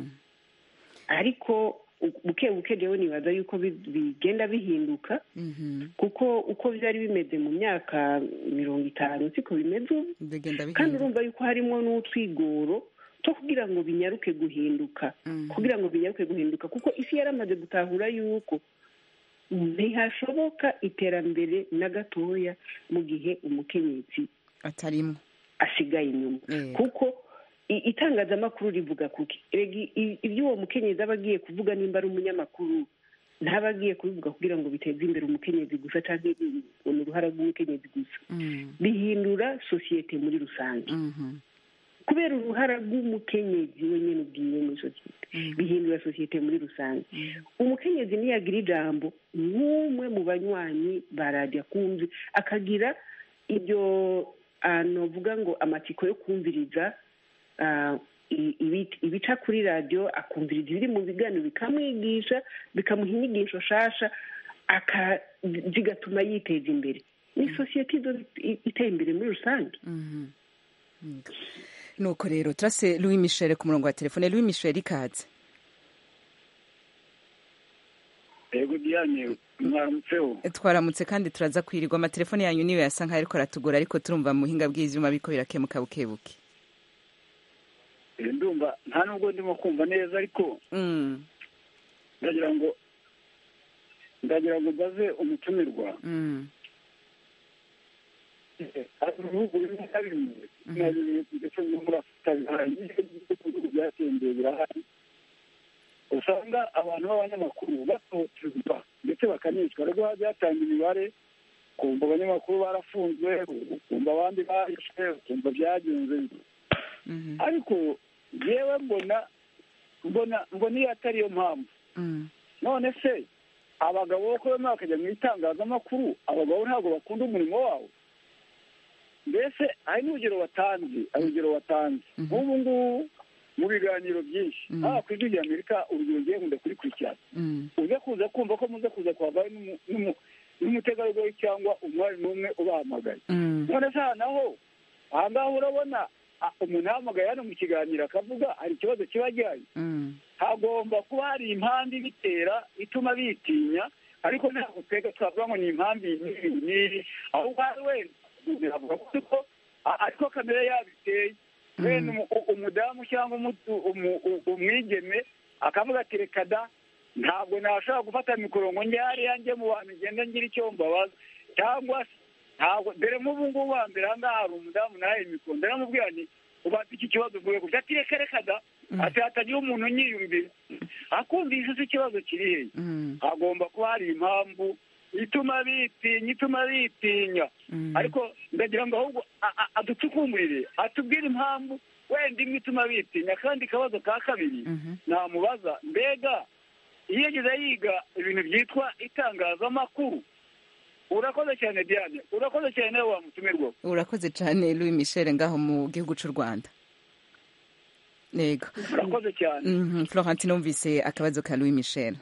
ariko u- buke buke rero nibaza yuko bi- bigenda bihinduka kuko uko byari bimeze mu myaka mirongo itanu siko bimeze ubu bigenda kandi bihinduka urumva yuko harimo n'utwigoro two kugira ngo binyaruke guhinduka kugira ngo binyaruke guhinduka kuko isi yaramaze gutahura yuko ntihashoboka iterambere na gatoya mu gihe umukenyezi atarimwo asigaye inyuma kuko i- itangazamakuru rivuga kuki erega i- ibyo uwo mukenyezi aba agiye kuvuga nimba ari umunyamakuru ntaba agiye kubivuga kugira ngo biteze imbere umukenyezi gusa cyangwa ni uruhara rw'umukenyezi gusa bihindura sosiyete muri rusange kubera uruhara rw'umukenyezi wenyine ubwiwe muri sosiyete bihindura sosiyete muri rusange umukenyezi niyagira ijambo nk'umwe mu banywanyi ba radiyo akunze akagira ibyo navuga ngo amatsiko yo kumviriza ah, i- ibi- ibica kuri radiyo akumviriza ibiri mu biganiro bikamwigisha bikamuha inyigisho nshasha aka- zigatuma yiteza imbere ni sosiyete izo iteye imbere muri rusange nuko rero turase louis michel ku murongo wa telefone louis michel ikaze yego diane mwaramutseho twaramutse kandi turaza kwirirwa amatelefone yanyu niyo yasa nkaho ariko aratugora ariko turumva mu buhinga bw'ivyuma biriko birakemuka bukebuke Eh, ndumva nta nubwo ndimo kumva neza ariko Mm, ndagira ngo ndagira ngo mbaze umutumirwa mm, Eh, hari ibihugu bimwe na bimwe na bimwe ndetse no muri afurika bihari ibihugu byateye imbere birahari usanga abantu b'abanyamakuru batotezwa ndetse bakanicwa rero byatanga imibare kumva abanyamakuru barafunzwe ukumva abandi barishwe ukumva byagenze mhm, ariko yewe mbona mbona mbona iyo atari yo mpamvu mm, none se abagabo bo kubema bakajya mu itangazamakuru abagabo ntabwo bakunda umurimo wabo mbese hari n'urugero watanze hari urugero watanze Mhm. nk'ubu ngubu mu biganiro byinshi Mhm. haba ku ijwi rya amerika urugero ngiye nkunda kurikurikirana mm, uze kuza kumva ko muze kuza kwavayo n'umu- n'umu- n'umutegarugori cyangwa umwari n'umwe ubahamagaye mm, none se aha naho aha ngaha urabona ah, umuntu ahamagaye hano mu kiganiro akavuga hari ikibazo kiba gihari mm, hagomba kuba hari impamvu ibitera ituma bitinya ariko ntabwo twebwe twavuga ngo ni impamvu iyi n'iyi n'iyi ahubwo hari wenda umuntu avuga ko ariko a- ariko kamere yabiteye wenda umu- u- umudamu cyangwa umu- umu- u- umwigeme akavuga ati reka da ntabwo nashobora gufata mikoro ngo njye hariya njye mu bantu ngenda ngira icyo mbabaza cyangwa se ntabwo dore nk'ubu ngubu hambere aha ngaha hari umudamu nawe mikoro ndaramubwira nti ubanza iki kibazo mvuye gusa ati reka reka da ati hatagira umuntu unyiyumvira akumvise se ikibazo kiri hehe mm, hagomba kuba hari impamvu ituma bitinya ituma bitinya mm. ariko ndagira ngo ahubwo a- a- aducukumburire atubwire impamvu wenda imwe ituma bitinya kandi akabazo ka kabiri Mhm. namubaza mbega iyo yageze yiga ibintu byitwa itangazamakuru urakoze cyane diane urakoze cyane nawe wamutumirwa urakoze cyane louis michel ngaho mu gihugu cy'u rwanda yego urakoze cyane Mhm, florentine numvise akabazo ka louis michel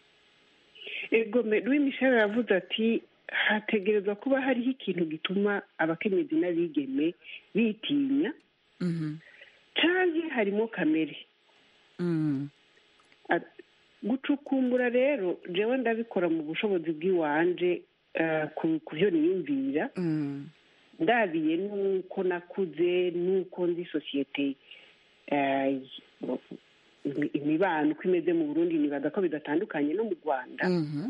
ego me- louis michel aravuze ati hategerezwa kuba hariho ikintu gituma abakenyezi n'abigeme bitinya Mhm, canke harimo kamere mm, A- gucukumbura rero jewe ndabikora mu bushobozi bw'iwanje eh, ku ku byo niyumvira mm, ndabiye n'uko nakuze n'uko nzi sosiyete eh, imi- imibano uko imeze mu burundi nibaza ko bidatandukanye no mu rwanda mhm,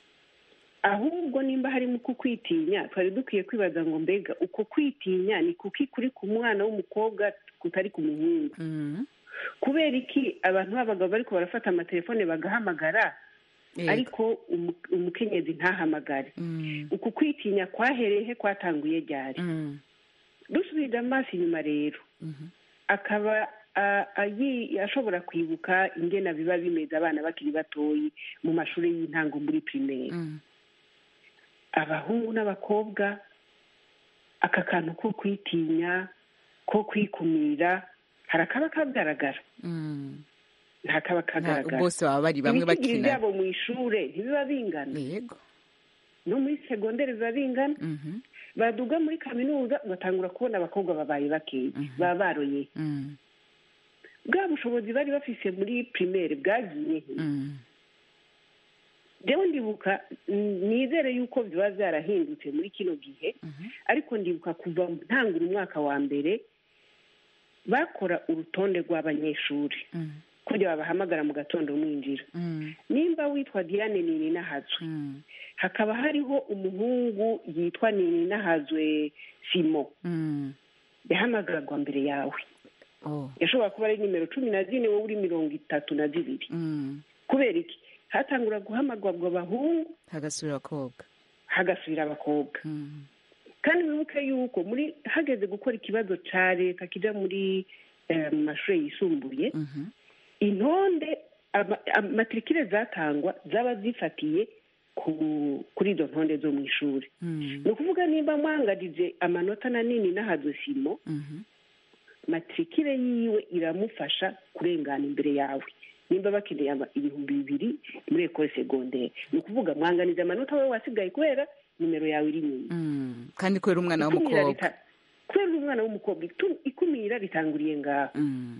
ahubwo nimba harimo uku kwitinya twari dukwiye kwibaza ngo mbega uko kwitinya ni kuki kuri ku mwana w'umukobwa kutari ku muhungu mhm. kubera iki abantu b'abagabo bariko barafata amatelefone bagahamagara Yego. ariko umu- umukenyezi ntahamagare Mm, uku kwitinya kwahereye he kwatanguye ryari mm, dusubije amaso inyuma rero mhm, akaba a- ayi- ashobora kwibuka ingena biba bimeze abana bakiri batoyi mu mashuri y'intango muri pirimeri mm, abahungu n'abakobwa aka kantu ko kwitinya ko kwikumira harakaba kagaragara mm. ntakaba Nta- kagaragara bose baba bari bamwe ibicigiri bakina byabo mu ishure ntibiba bingana yego no muri segonderi biba bingana Mhm, baduga muri kaminuza ugatangura kubona abakobwa babaye bakeya Mhm. baba baroye mm, bwa bushobozi bari bafise muri pirimeri bwagiye he mm, rero ndibuka mm, nizere yuko biba byarahindutse muri kino gihe mhm, ariko ndibuka kuva ntangura umwaka wa mbere bakora urutonde rw'abanyeshuri mm, kujya babahamagara mu gatondo mwinjira mm, nimba witwa diane nini nahazwe mm, hakaba hariho umuhungu yitwa nini nahazwe simo mm. yahamagarwa mbere yawe Oh, yashobora kuba ari nimero cumi na zine wowe uri mirongo itatu na zibiri mm. kubera iki hatangura guhamagarwa abahungu hagasubira abakobwa hagasubira abakobwa Mm, kandi wibuke yuko muri hageze gukora ikibazo cya leta kijya muri eh, mu mashuri yisumbuye mhm, intonde ama- amatirikire zatangwa zaba zifatiye ku- kuri izo ntonde zo mu ishuri mm, ni ukuvuga nimba mwangarije amanota na nini n'ahadosimo mhm, matrikire yiwe iramufasha kurengana imbere yawe nimba bakeneye ama- ibihumbi bibiri muri ekole segondere ni ukuvuga mwanganiza amanota wowe wasigaye kubera nimero yawe iri inyuma Mm. kandi kubera umwana Ikumira w'umukobwa rita- kubera uri umwana w'umukobwa itu- ikumira ritanguriye ngaho Mm.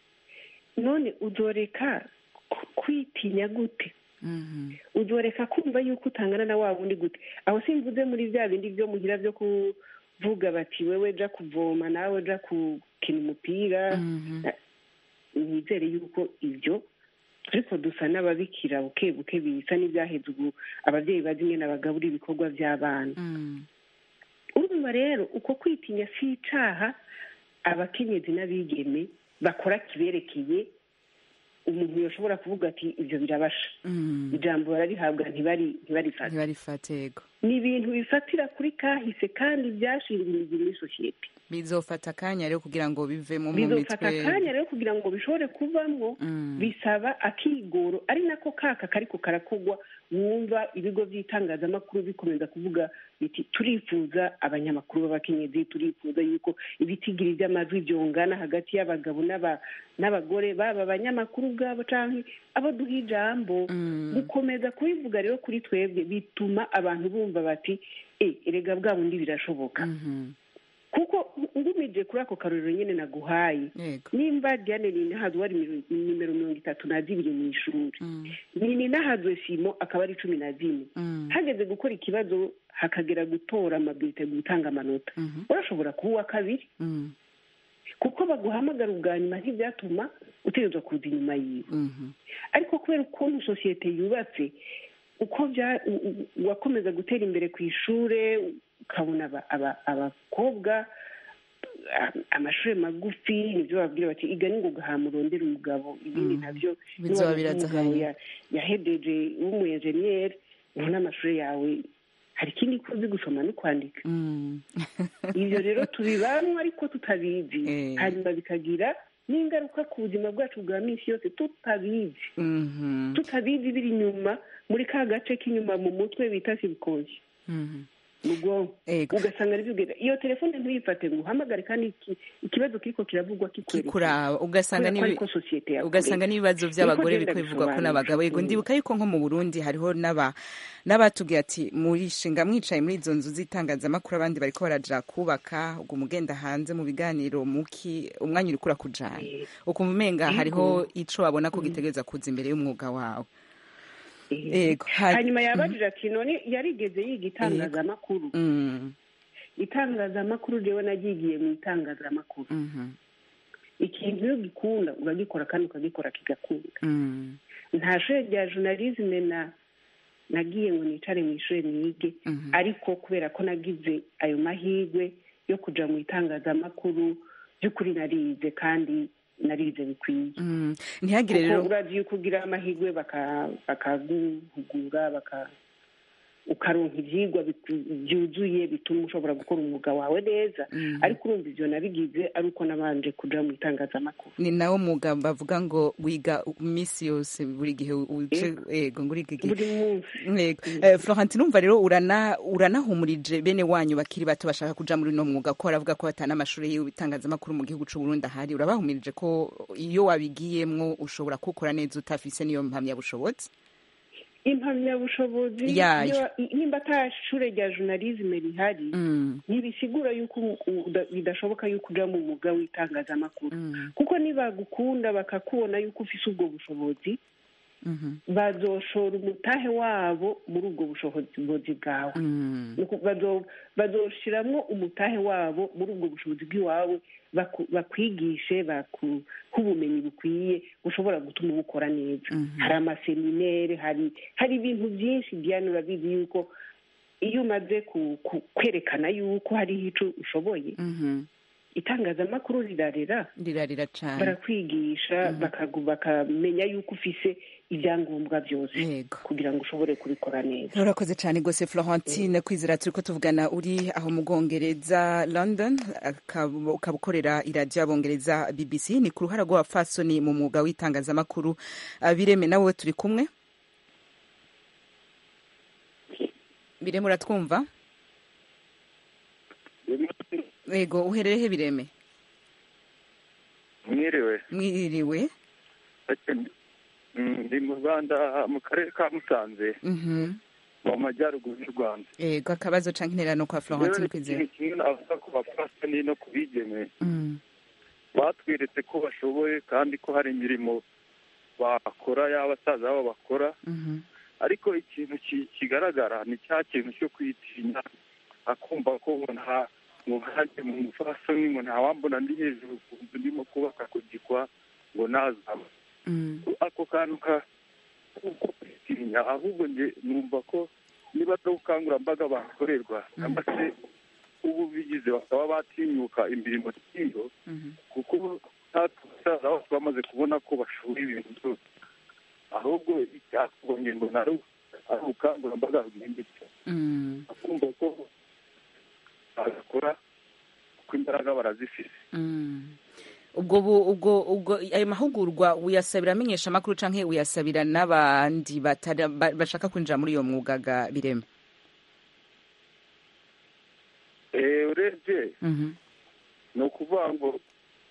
none uzoreka ku- kwitinya gute Mhm. uzoreka kumva yuko utangana na wa wundi gute aho simvuze muri bya bindi byo muhira byo kuvuga bati wewe ja kuvoma nawe ja gukina umupira Mhm. nizere yuko ibyo ariko dusa n'ababikira buke buke bisa n'ibyaheze ubu ababyeyi bazi ingene bagabura ibikorwa by'abana Mm. urumva rero uko kwitinya si icaha abakenyezi n'abigeme bakora kiberekeye umuntu yoshobora kuvuga ati ibyo birabasha Mm. ijambo bararihabwa ntibari ntibarifate ntibarifate yego ni ibintu bifatira kuri kahise kandi byashinga imizi muri sosiyete bizofata akanya rero kugira ngo bivemo mu bizofata mitwe akanya rero kugira ngo bishobore kuvamwo Mm. bisaba akigoro ari nako kaka kariko karakugwa wumva ibigo by'itangazamakuru bikomeza kuvuga biti turifuza abanyamakuru b'abakenyezi turifuza yuko ibitigiri by'amajwi byongana hagati y'abagabo n'aba- n'abagore baba abanyamakuru ubwabo canke abo duha ijambo Mm. gukomeza kubivuga rero kuri twebwe bituma abantu bumva bati e erega bwa bundi birashoboka Mhm. kuko ngumije kuri ako karorero nyine naguhaye yego nimba diane ninahazwe ari miro- nimero mirongo itatu na zibiri mu ishuri Mm. ni ninahazwe simo akaba ari cumi na zine Mm. hageze gukora ikibazo hakagera gutora amabwite gutanga amanota Mhm. urashobora kuba uwa kabiri Mm. kuko baguhamagara ubwa nyuma ntibyatuma utegerezwa kuza inyuma yiwe Mhm. ariko kubera ukuntu sosiyete yubatse uko bya u- u- wakomeza gutera imbere ku ishure ukabona aba- aba- abakobwa a- amashuri magufi nibyo babwira bati iga ningoga hamurondera umugabo ibindi Mm. nabyo Bizoba niba biraza umugabo hanyuma. ya- yahedeje w'umuyenjeniyeri ubona amashuri yawe hari ikindi ko uzi gusoma no kwandika Mm. ibyo rero tubibamwo ariko tutabizi Eh. hanyuma bikagira n'ingaruka ku buzima bwacu bwa minsi yose tutabizi Mhm. tutabizi biri inyuma muri ka gace k'inyuma mu mutwe bita sibikoshi Mhm. mu bwonko Ego. ugasanga ari byo iyo telefone ntuyifate ngo uhamagare kandi iki- ikibazo kiriko kiravugwa kikwerekeye kikuraba ugasanga kubera ko n'ibi- ariko sosiyete yakureze. ugasanga n'ibibazo by'abagore Niko biri genda kwivugwa ko bisobanura. n'abagabo yego Mm. ndibuka yuko nko mu burundi hariho n'aba n'abatubwiye ati murishinga mwicaye muri izo nzu z'itangazamakuru abandi bariko baraja kubaka ubwo mugenda hanze mu biganiro muki umwanya uriko urakujana Eh, ukumva umenga Yego. hariho ico wabona ko gitegereza kuza imbere y'umwuga wawe eh. Yego. Ha- hanyuma yabajije ati none yarigeze yiga itangazamakuru Mm. itangazamakuru rero nagigiye mu itangazamakuru Mhm. ikintu iyo gikunda uragikora kandi ukagikora kigakunda Mm. nta shuri rya journalisme na nagiye ngo nicare mu ishuri nige Mhm. ariko kubera ko nagize ayo mahirwe yo kuja mu itangazamakuru by'ukuri narize kandi narize bikwiye Mm. ntihagire kuko rero urazi yuko ugira amahirwe baka- bakaguhugura baka ukaronka ivyigwa biku- byuzuye bituma ushobora gukora umwuga wawe neza Mhm. ariko urumva ivyo nabigize ari uko nabanje kuja mu itangazamakuru ni nawo mwuga bavuga ngo wiga iminsi yose buri gihe uje yego ngo uriga igihe buri munsi Yego. Eh, Florentine umva rero urana uranahumurije bene wanyu bakiri bato bashaka kuja muri no mwuga ko baravuga ko batana amashuri y'ibitangazamakuru mu gihugu c'u Burundi ahari urabahumirije ko iyo wabigiyemwo ushobora kukora neza utafise niyo mpamyabushobozi impamyabushobozi Yayo. iyo- nimba ata shure rya journalisme rihari Mm, ntibisigura yuko u- u- uda- bidashoboka yuko uja mu mwuga w'itangazamakuru mm, kuko nibagukunda bakakubona yuko ufise ubwo bushobozi mhm, bazoshora umutahe wabo muri ubwo bushobozi bwawe mm, Nuko bazo- bazoshiramwo umutahe wabo muri ubwo bushobozi bw'iwawe baku- bakwigishe bakuhe ubumenyi bukwiye bushobora gutuma ubukora neza Mhm. hari amaseminere hari hari ibintu byinshi diane urabizi yuko iyo umaze ku- ku- kwerekana yuko hariho ico ushoboye mhm. itangazamakuru rirarera rirarira cane barakwigisha bakagu- bakamenya yuko ufise ibyangombwa byose yego kugira ngo ushobore kubikora neza urakoze cyane rwose florentine kwizera turi ko tuvugana uri aho mu bwongereza london akaba ukaba ukorera iradiyo y'abongereza bbc ni ku ruhara rw'abapfasoni mu mwuga w'itangazamakuru Ah, bireme nawe turi kumwe bireme uratwumva yego uhererehe bireme mwiriwe mwiriwe Mm, ndi mu rwanda mu karere ka musanze Mhm. mu majyaruguru y'u rwanda ego akabazo canke intererano kwa rero florentine ni kwizera ikintu kimwe navuga ku bapfasoni no ku bigeme Mm. batweretse ko bashoboye kandi ko hari imirimo bakora y'abasaza babo bakora Mhm. ariko ikintu ki- kigaragara ni cya kintu cyo kwitinya akumva ko ngo nta ngo nkanjye mu mufasoni ngo ntawambona ndi hejuru ku nzu ndimo kubaka ku gikwa ngo nazaba Mm. ako kantu ka ko kwitinya ahubwo nge numva ko niba ari ubukangurambaga bakorerwa cyangwa se ubu bigize bakaba batinyuka imirimo nk'iyo Mhm. kuko natwe abasaza bose bamaze kubona ko bashoboye ibintu byose ahubwo icyakorwa ngo nari ari ubukangurambaga bwimbitse Mm. akumva ko bagakora kuko imbaraga barazifite Mm. ubwo bu- ubwo ubwo ayo mahugurwa uyasabira amenyesha amakuru canke uyasabira n'abandi batari- ba- bashaka kwinjira muri iyo mwuga ga bireme Eh, urebye Mhm. ni ukuvuga ngo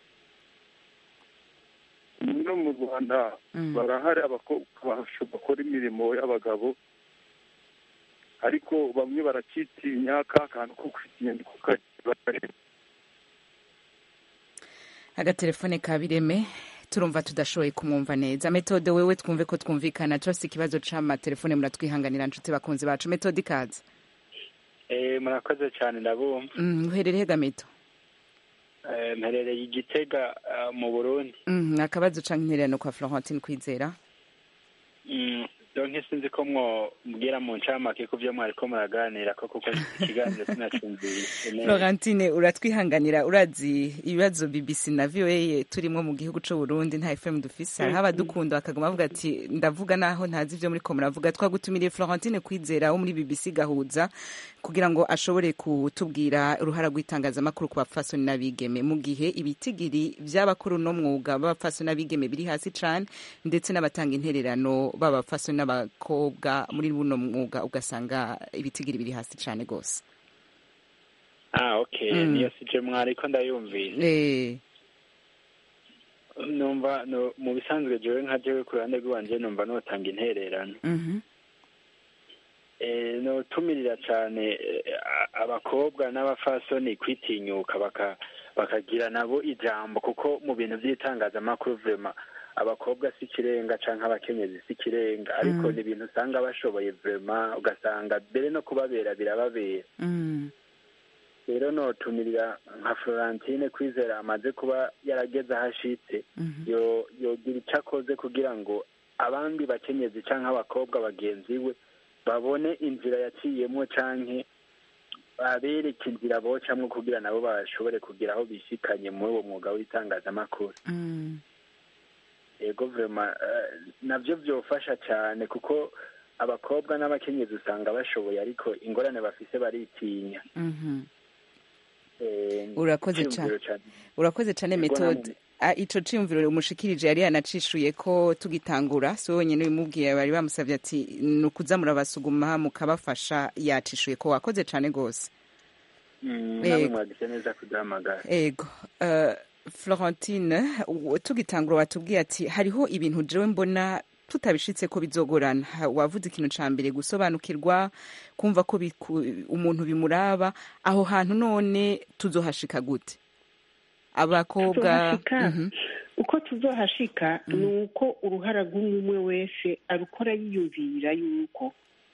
no mu rwanda Mm. barahari abakobwa basho- bakora imirimo y'abagabo ariko bamwe barakitinya ka kantu ko kwitinya niko kabareba agatelefone ka bireme turumva tudashoboye kumwumva neza metode wewe twumve ko twumvikana cose ikibazo c'amatelefone muratwihanganira nshuti bakunzi bacu metode ikaze Eh, murakoze cyane ndabumva Mm, uherereye gameto Eh, mperereye igitega eh, mu burundi Mm, akabazo canke intererano kwa florentine kwizera Mm, donc sinzi ko mwobwira mu ncamake ku byo mwariko muraganira ko kuko ikiganiro sinacumvise neza florentine uratwihanganira urazi ibibazo bbc na voa turimwo mu gihugu c'u burundi nta fm dufise hariho abadukunda bakaguma bavuga ati ndavuga naho ntazi ivyo muriko muravuga twagutumiriye florentine kwizera wo muri bbc gahuza kugira ngo ashobore kutubwira uruhara rw'itangazamakuru ku bapfasoni n'abigeme mu gihe ibitigiri vy'abakora uno mwuga b'abapfasoni n'abigeme biri hasi cane ndetse n'abatanga intererano b'abapfasoni n'abakobwa muri buno mwuga ugasanga ibitigiri biri hasi cane gose ah okay Mm. niyo sije mwariko ndayumvise Eh, numva no, mu bisanzwe jewe nka jewe ku ruhande rw'iwanje numva notanga intererano mhm, eh, notumirira cane eh, a- abakobwa n'abafasoni kwitinyuka baka bakagira nabo ijambo kuko mu bintu by'itangazamakuru vrema abakobwa si ikirenga canke abakenyezi si ikirenga ariko Mm. ni ibintu usanga bashoboye vrema ugasanga mbere no kubabera birababera mm, rero notumirira nka florentine kwizera amaze kuba yarageze aho ashitse mhm, yo yogira icyo akoze kugira ngo abandi bakenyezi cyangwa abakobwa bagenzi we babone inzira yaciyemo canke babereke inzira bocamwo kugira nabo bashobore kugira aho bishikanye muri uwo mwuga w'itangazamakuru mm, ego vrema eh, navyo vyofasha cane kuko abakobwa n'abakenyezi usanga bashoboye ariko ingorane bafise baritinya mhm. Eh, Urakoze iciyumviro cane. urakoze cane Ego metode namwe. Ah, ico ciyumviro umushikirije yari yanacishuye ko tugitangura si wowe nyene bimubwiye bari bamusavye ati ni ukuza murabasuguma mukabafasha yacishuye ko wakoze cane gose Mm, Ego. namwe mwagize neza kuduhamagara ego uh, florentine u- tugitangura watubwiye ati hariho ibintu jewe mbona tutabishitse ko bizogorana Ha- wavuze ikintu ca mbere gusobanukirwa kumva ko biku- umuntu bimuraba aho hantu none tuzohashika gute abakobwa Tuzohashika? Mhm, uko tuzohashika ni uko uruhara rw'umwe wese arukora yiyumvira yuko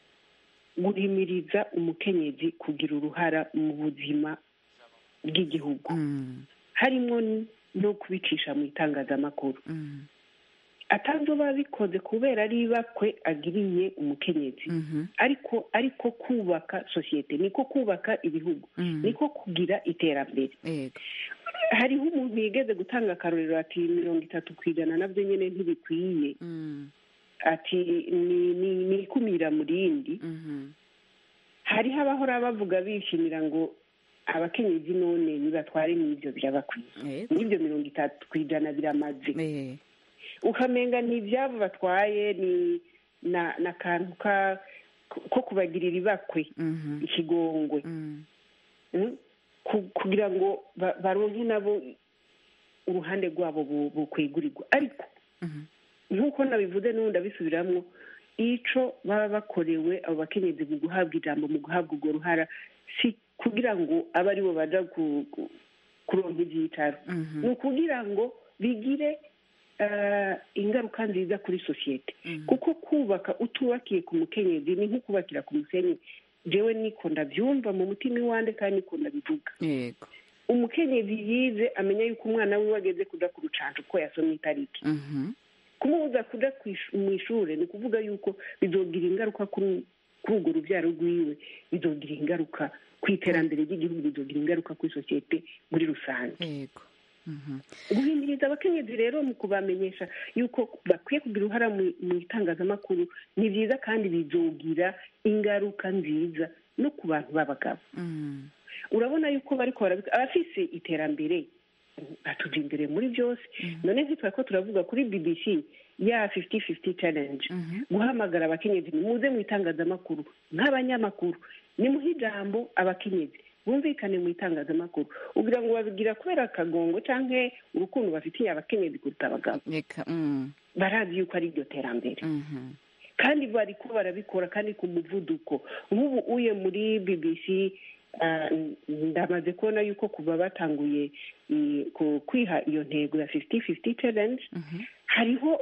guhimiriza umukenyezi kugira uruhara mu buzima bw'igihugu mm, harimo n- no kubicisha mu itangazamakuru mm, atazoba bikoze kubera ari ibakwe agiriye umukenyezi mhm, ariko ariko kubaka sosiyete niko kubaka ibihugu mm, niko kugira iterambere ego hariho umuntu yigeze gutanga akarorero ati mirongo itatu ku ijana nabyo nyine ntibikwiye mm, ati ni ni ni ikumira mu rindi mhm, hariho abahora bavuga bishimira ngo abakenyezi none nibatware n'ibyo birabakwiye ego n'ibyo mirongo itatu ku ijana biramaze eh, ukamenga ni ibyabo batwaye ni na n'akantu ka ko kubagirira ibakwe mhm, ikigongwe mm, Mm? Ku- kugira ngo ba- baronke nabo uruhande rwabo bukwegurirwa ariko nk'uko nabivuze n'ubundi abisubiramwo ico baba bakorewe abo bakenyezi mu guhabwa ijambo mu guhabwa urwo ruhara si kugira ngo abe aribo baja kuronka ivyicaro ni ukugira ngo bigire ingaruka nziza kuri sosiyete kuko kubaka utubakiye ku mukenyezi ni nko kubakira ku musenyi jewe niko ndabyumva mu mutima iwande kandi niko ndabivuga yego umukenyezi yize amenya yuko umwana wiwe ageze kuja ku rucanco ko yasomye itariki kumubuza kuja mu ishure ni ukuvuga yuko bizogira ingaruka kuri urwo rubyaro rwiwe bizogira ingaruka ku iterambere ry'igihugu bizogira ingaruka kuri sosiyete muri rusange yego guhinduriza abakenyezi rero mu kubamenyesha yuko bakwiye kugira uruhara mu itangazamakuru ni byiza kandi bizogira ingaruka nziza no ku bantu b'abagabo urabona yuko bariko barabika abafise iterambere batuja imbere muri byose none ntitwari ko turavuga kuri bbc ya fifty fifty challenge guhamagara abakenyezi muze mu itangazamakuru nk'abanyamakuru nimuhe ijambo abakenyezi bumvikane mu itangazamakuru ugira ngo babigira kubera akagongo cyangwa urukundo bafitiye abakenyezi kuruta abagabo barazi yuko ari iryo terambere kandi bari ko barabikora kandi ku muvuduko nk'ubu uye muri bbc ndamaze kubona yuko kuva batanguye kwiha iyo ntego ya fifty fifty challenge hariho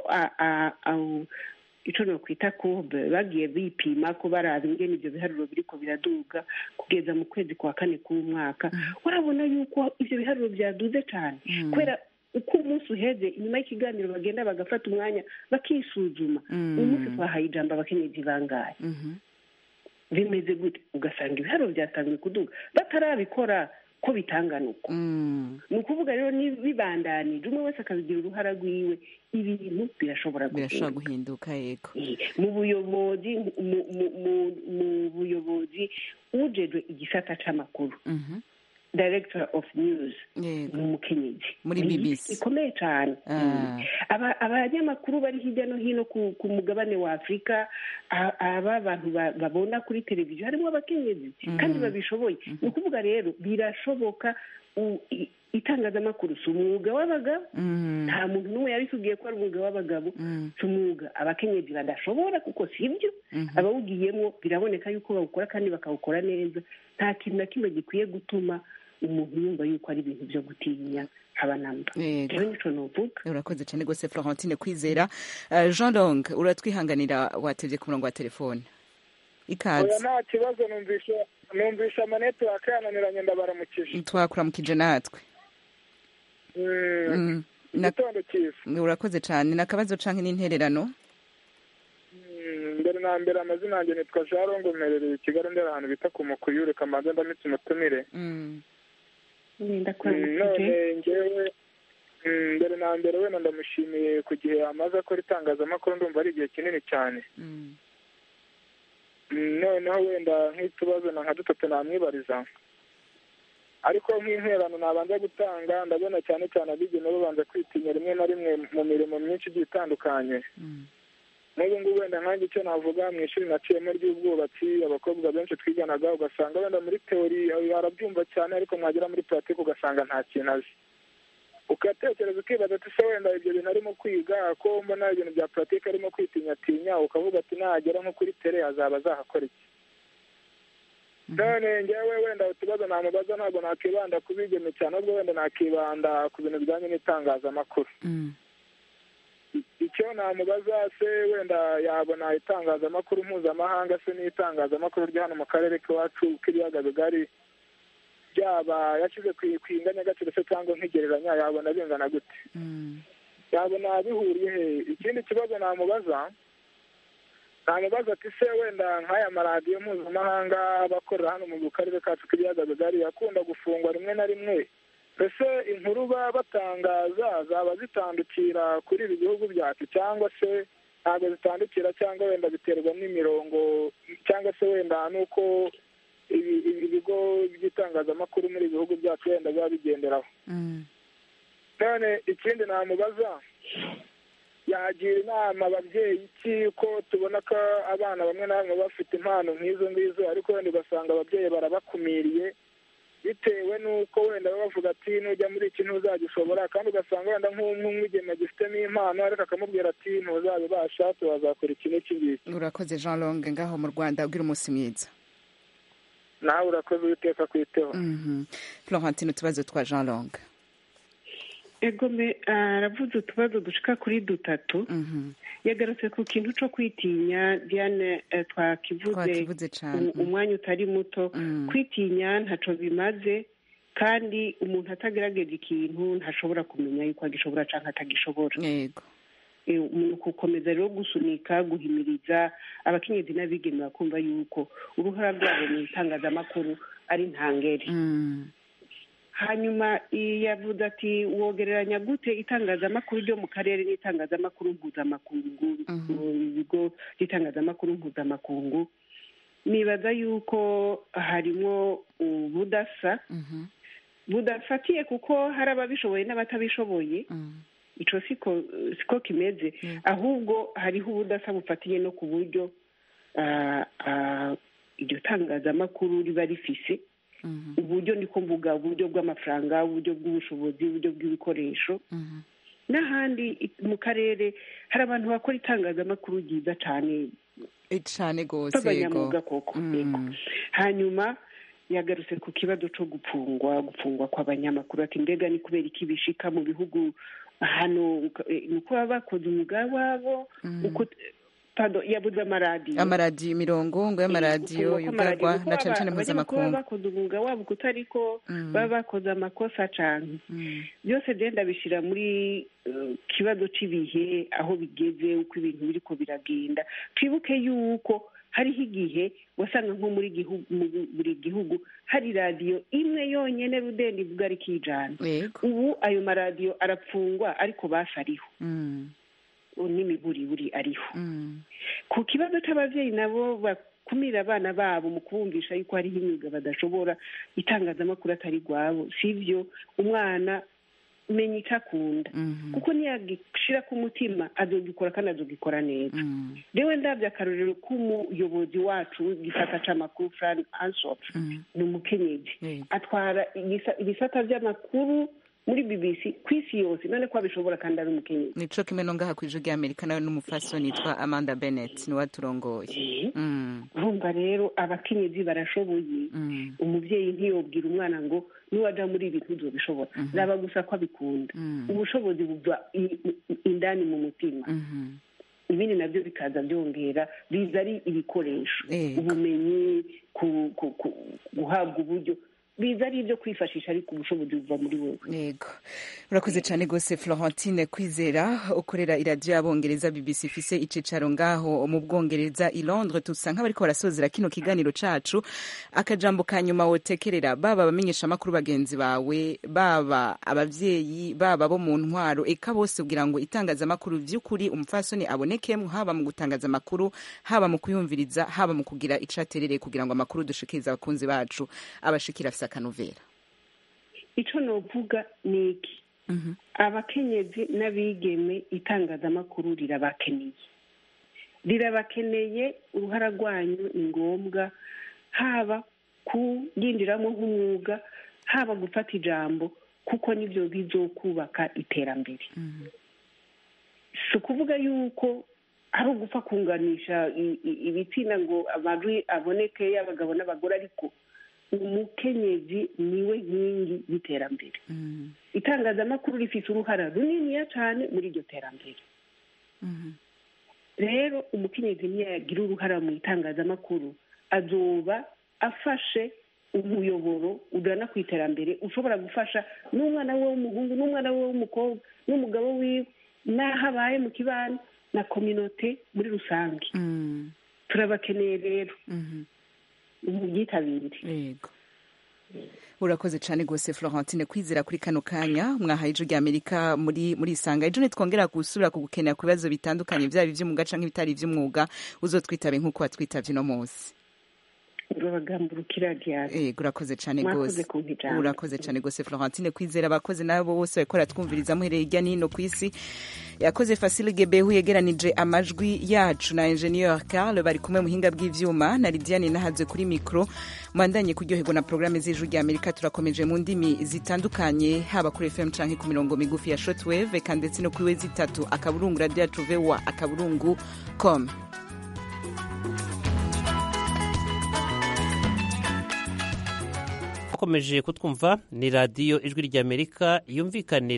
icyo nokwita kobe bagiye bipima ko baraza ingene ibyo biharuro biriko biraduga kugeza mu kwezi kwa kane k'umwaka urabona yuko ibyo biharuro byaduze cyane kubera uko umunsi uheze inyuma y'ikiganiro bagenda bagafata umwanya bakisuzuma uyu munsi twahaye ijambo abakenyezi bangaye bimeze gute ugasanga ibiharuro byatangiye kuduga batarabikora ko bitangana uko ni ukuvuga rero bibandanije umwe wese akabigira uruhara rwiwe ibintu birashobora guhinduka yego mu buyobozi mu buyobozi ujejwe igisata c'amakuru director of news ni umukenyezi muri bbc ikomeye cyane abanyamakuru bari hirya no hino ku mugabane wa afurika aba bantu babona kuri televiziyo harimo abakenyezi kandi babishoboye ni ukuvuga rero birashoboka itangazamakuru si umwuga w'abagabo nta muntu n'umwe yabitubwiye ko ari umwuga w'abagabo si umwuga abakenyezi badashobora kuko si ibyo abawugiyemo biraboneka yuko bawukora kandi bakawukora neza nta kintu na kimwe gikwiye gutuma umuntu yumva yuko ari ibintu byo gutinya abanamba rero nico novuga urakoze cyane rwose florentine kwizera jean long uratwihanganira watebye ku murongo wa telefone ikaze nta kibazo numvisha numvisha amanetiwake yananiranye ndabaramukije twakuramukije natwe igitondo cyiza urakoze cyane ni akabazo canke n'intererano mbere na mbere amazina yanjye nitwa jarongo mperereye i kigali ndera ahantu bita ku mukuyure kamanza ndamitse umutumire none ngewe mbere na mbere wenda ndamushimiye ku gihe amaze akora itangazamakuru ndumva ari igihe kinini cyane noneho wenda nk'utubazo na nka dutatu namwibariza ariko nk'interano nabanza gutanga ndabona cyane cyane abigeme babanza kwitinya rimwe na rimwe mu mirimo myinshi igiye itandukanye n'ubu ngubu wenda nkange icyo navuga mu ishuri naciyemo ry'ubwubatsi abakobwa benshi twiganaga ugasanga wenda muri teori arabyumva cyane ariko mwagera muri puratike ugasanga nta kintu azi ugatekereza ukibaza ati se wenda ibyo bintu arimo kwiga ko mbona ibintu bya puratike arimo kwitinyatinya ukavuga ati nagera nko kuri tere azaba azahakora iki none ngewe wenda utubazo namubaza ntabwo nakibanda ku bigeme cyane ahubwo wenda nakibanda ku bintu bijyanye n'itangazamakuru icyo namubaza se wenda yabona itangazamakuru mpuzamahanga se n'itangazamakuru ryo hano mu karere k'iwacu k'ibiyaga bigari byaba yashyize ku inganyagaciro se cyangwa nk'igereranya yabona bingana gute yabona bihuriye he ikindi kibazo namubaza namubaza ati se wenda nk'aya maradiyo mpuzamahanga aba akorera hano mu karere kacu k'ibiyaga bigari akunda gufungwa rimwe na rimwe mbese inkuru baba batangaza zaba zitandukira kuri ibi bihugu byacu cyangwa se ntabwo zitandukira cyangwa wenda biterwa n'imirongo cyangwa se wenda n'uko ibigo by'itangazamakuru muri ibi bihugu byacu wenda biba bigenderaho none ikindi namubaza yagira inama ababyeyi iki ko tubona ko abana bamwe na bamwe bafite impano nk'izo ngizo ariko wenda ugasanga ababyeyi barabakumiriye bitewe n'uko wenda baba bavuga ati nujya muri iki ntuzagishobora kandi ugasanga wenda nk'umwigeme agifitemo impano ariko akamubwira ati ntuzabibasha tuzakora iki n'iki ngiki urakoze jean longue ngaho mu rwanda ugira umunsi mwiza nawe urakoze uwiteka kwiteho florentine utubazo twa jean longue egome aravuze utubazo dushika kuri dutatu yagarutse ku kintu cyo kwitinya diane twakivuze umwanya utari muto kwitinya ntacyo bimaze kandi umuntu atagaragaje ikintu ntashobora kumenya yuko agishobora cyangwa atagishobora yego umuntu gukomeza rero gusunika guhimiriza abakenyezi n'abigeme bakumva yuko uruhara rwabo mu itangazamakuru ari ntangere hanyuma yavuze ati wogereranya gute itangazamakuru ryo mu karere n'itangazamakuru mpuzamakungu ibigo by'itangazamakuru mpuzamakungu nibaza yuko harimo ubudasa budafatiye kuko hari ababishoboye n'abatabishoboye icyo siko kimeze ahubwo hariho ubudasa bufatiye no ku buryo iryo tangazamakuru riba rifise uburyo niko mvuga uburyo bw'amafaranga uburyo bw'ubushobozi uburyo bw'ibikoresho n'ahandi mu karere hari abantu bakora itangazamakuru ryiza cyane cyane rwose b'abanyamwuga koko hanyuma yagarutse ku kibazo cyo gupfungwa gupfungwa kw'abanyamakuru ati mbega ni kubera iki bishika mu bihugu hano ni uko baba bakoze umwuga wabo yabuze amaradiyo amaradiyo imirongo ngo y'amaradiyo yugarwa na cyane cyane mpuzamakungu baba bakoze umwuga wabo kutari ko baba bakoze amakosa cyane byose byenda bishyira muri kibazo cy'ibihe aho bigeze uko ibintu biri ko biragenda twibuke yuko hariho igihe wasanga nko muri buri gihugu hari radiyo imwe yonyine rudende ivuga ari kijana ubu ayo maradiyo arapfungwa ariko basi ariho n'imiburiburi ariho ku kibazo cy'ababyeyi nabo bakumira abana babo mu kubumvisha yuko hariho imyuga badashobora itangazamakuru atari rwabo si byo umwana menya icyo akunda kuko niyagishyira ku mutima azogikora kandi azogikora neza rewe ndabyo akarorero k'umuyobozi wacu gisata cy'amakuru fran ansop ni umukenyezi atwara ibisata by'amakuru muri bbc ku isi yose none ko abishobora kandi ari umukenyezi nico kimwe no ngaha ku ijwi ry'amerika nawe n'umufasoni yitwa amanda bennett niwe aturongoye urumva rero abakenyezi barashoboye umubyeyi ntiyobwira umwana ngo niwaja muri ibi ntuzobishobora zaba gusa ko abikunda ubushobozi buva indani mu mutima ibindi nabyo bikaza byongera biza ari ibikoresho ubumenyi guhabwa uburyo biza ari ibyo kwifashisha ariko ubushobozi buva muri wowe yego urakoze cyane rwose florentine kwizera ukorera iradiyo y'abongereza bbc ifise icicaro ngaho mu bwongereza i londres tusa nk'abariko barasozera kino kiganiro cacu akajambo ka nyuma wotekerera baba abamenyesha amakuru bagenzi bawe baba abavyeyi baba bo mu ntwaro eka bose kugira ngo itangazamakuru vy'ukuri umupfasoni abonekemwo haba mu gutangaza amakuru haba mu kuyumviriza haba mu kugira ico aterereye kugira ngo amakuru dushikirize abakunzi bacu abashikira afise akanovera icyo novuga ni iki abakenyezi n'abigeme itangazamakuru rirabakeneye rirabakeneye uruhara rwanyu ni ngombwa haba kuyinjiramo nk'umwuga haba gufata ijambo kuko nibyo bizokubaka iterambere si ukuvuga yuko ari ugupfa kunganisha ibitsina ngo amajwi aboneke y'abagabo n'abagore ariko umukenyezi niwe nkingi y'iterambere itangazamakuru rifite uruhara runiniya cyane muri iryo terambere rero umukenyezi niyagira uruhara mu itangazamakuru azoba afashe umuyoboro ugana ku iterambere ushobora gufasha n'umwana we w'umuhungu n'umwana we w'umukobwa n'umugabo wiwe n'aho abaye mu kibano na kominote muri rusange turabakeneye rero ubyitabire yego urakoze cyane rwose florentine kwizera kuri kano kanya mwahaye ijwi rya amerika muri muri isanga ejo nitwongera gusubira kugukenera ku bibazo bitandukanye byaba iby'umwuga cyangwa ibitari iby'umwuga uzotwitabe nk'uko watwitabye uno munsi urabagamburukira diane yego urakoze cyane Mwakoze rwose kumpa ijambo. urakoze cyane rwose florentine kwizera abakozi nabo bose bariko twumviriza muhereye hirya no hino ku isi yakoze fasile gebehu yegeranije amajwi yacu na ingenieur carl bari kumwe mu buhinga bw'ivyuma na lidiane nahazwe kuri mikro mwandanye kuryoherwa na porogaramu z'ijwi rya amerika turakomeje mu ndimi zitandukanye haba kuri fm canke ku mirongo migufi ya shortwave eka ndetse no kuri we zitatu akaburungu radio yacu voa akaburungu com mukomeje kutwumva ni radiyo ijwi ry'amerika yumvikanira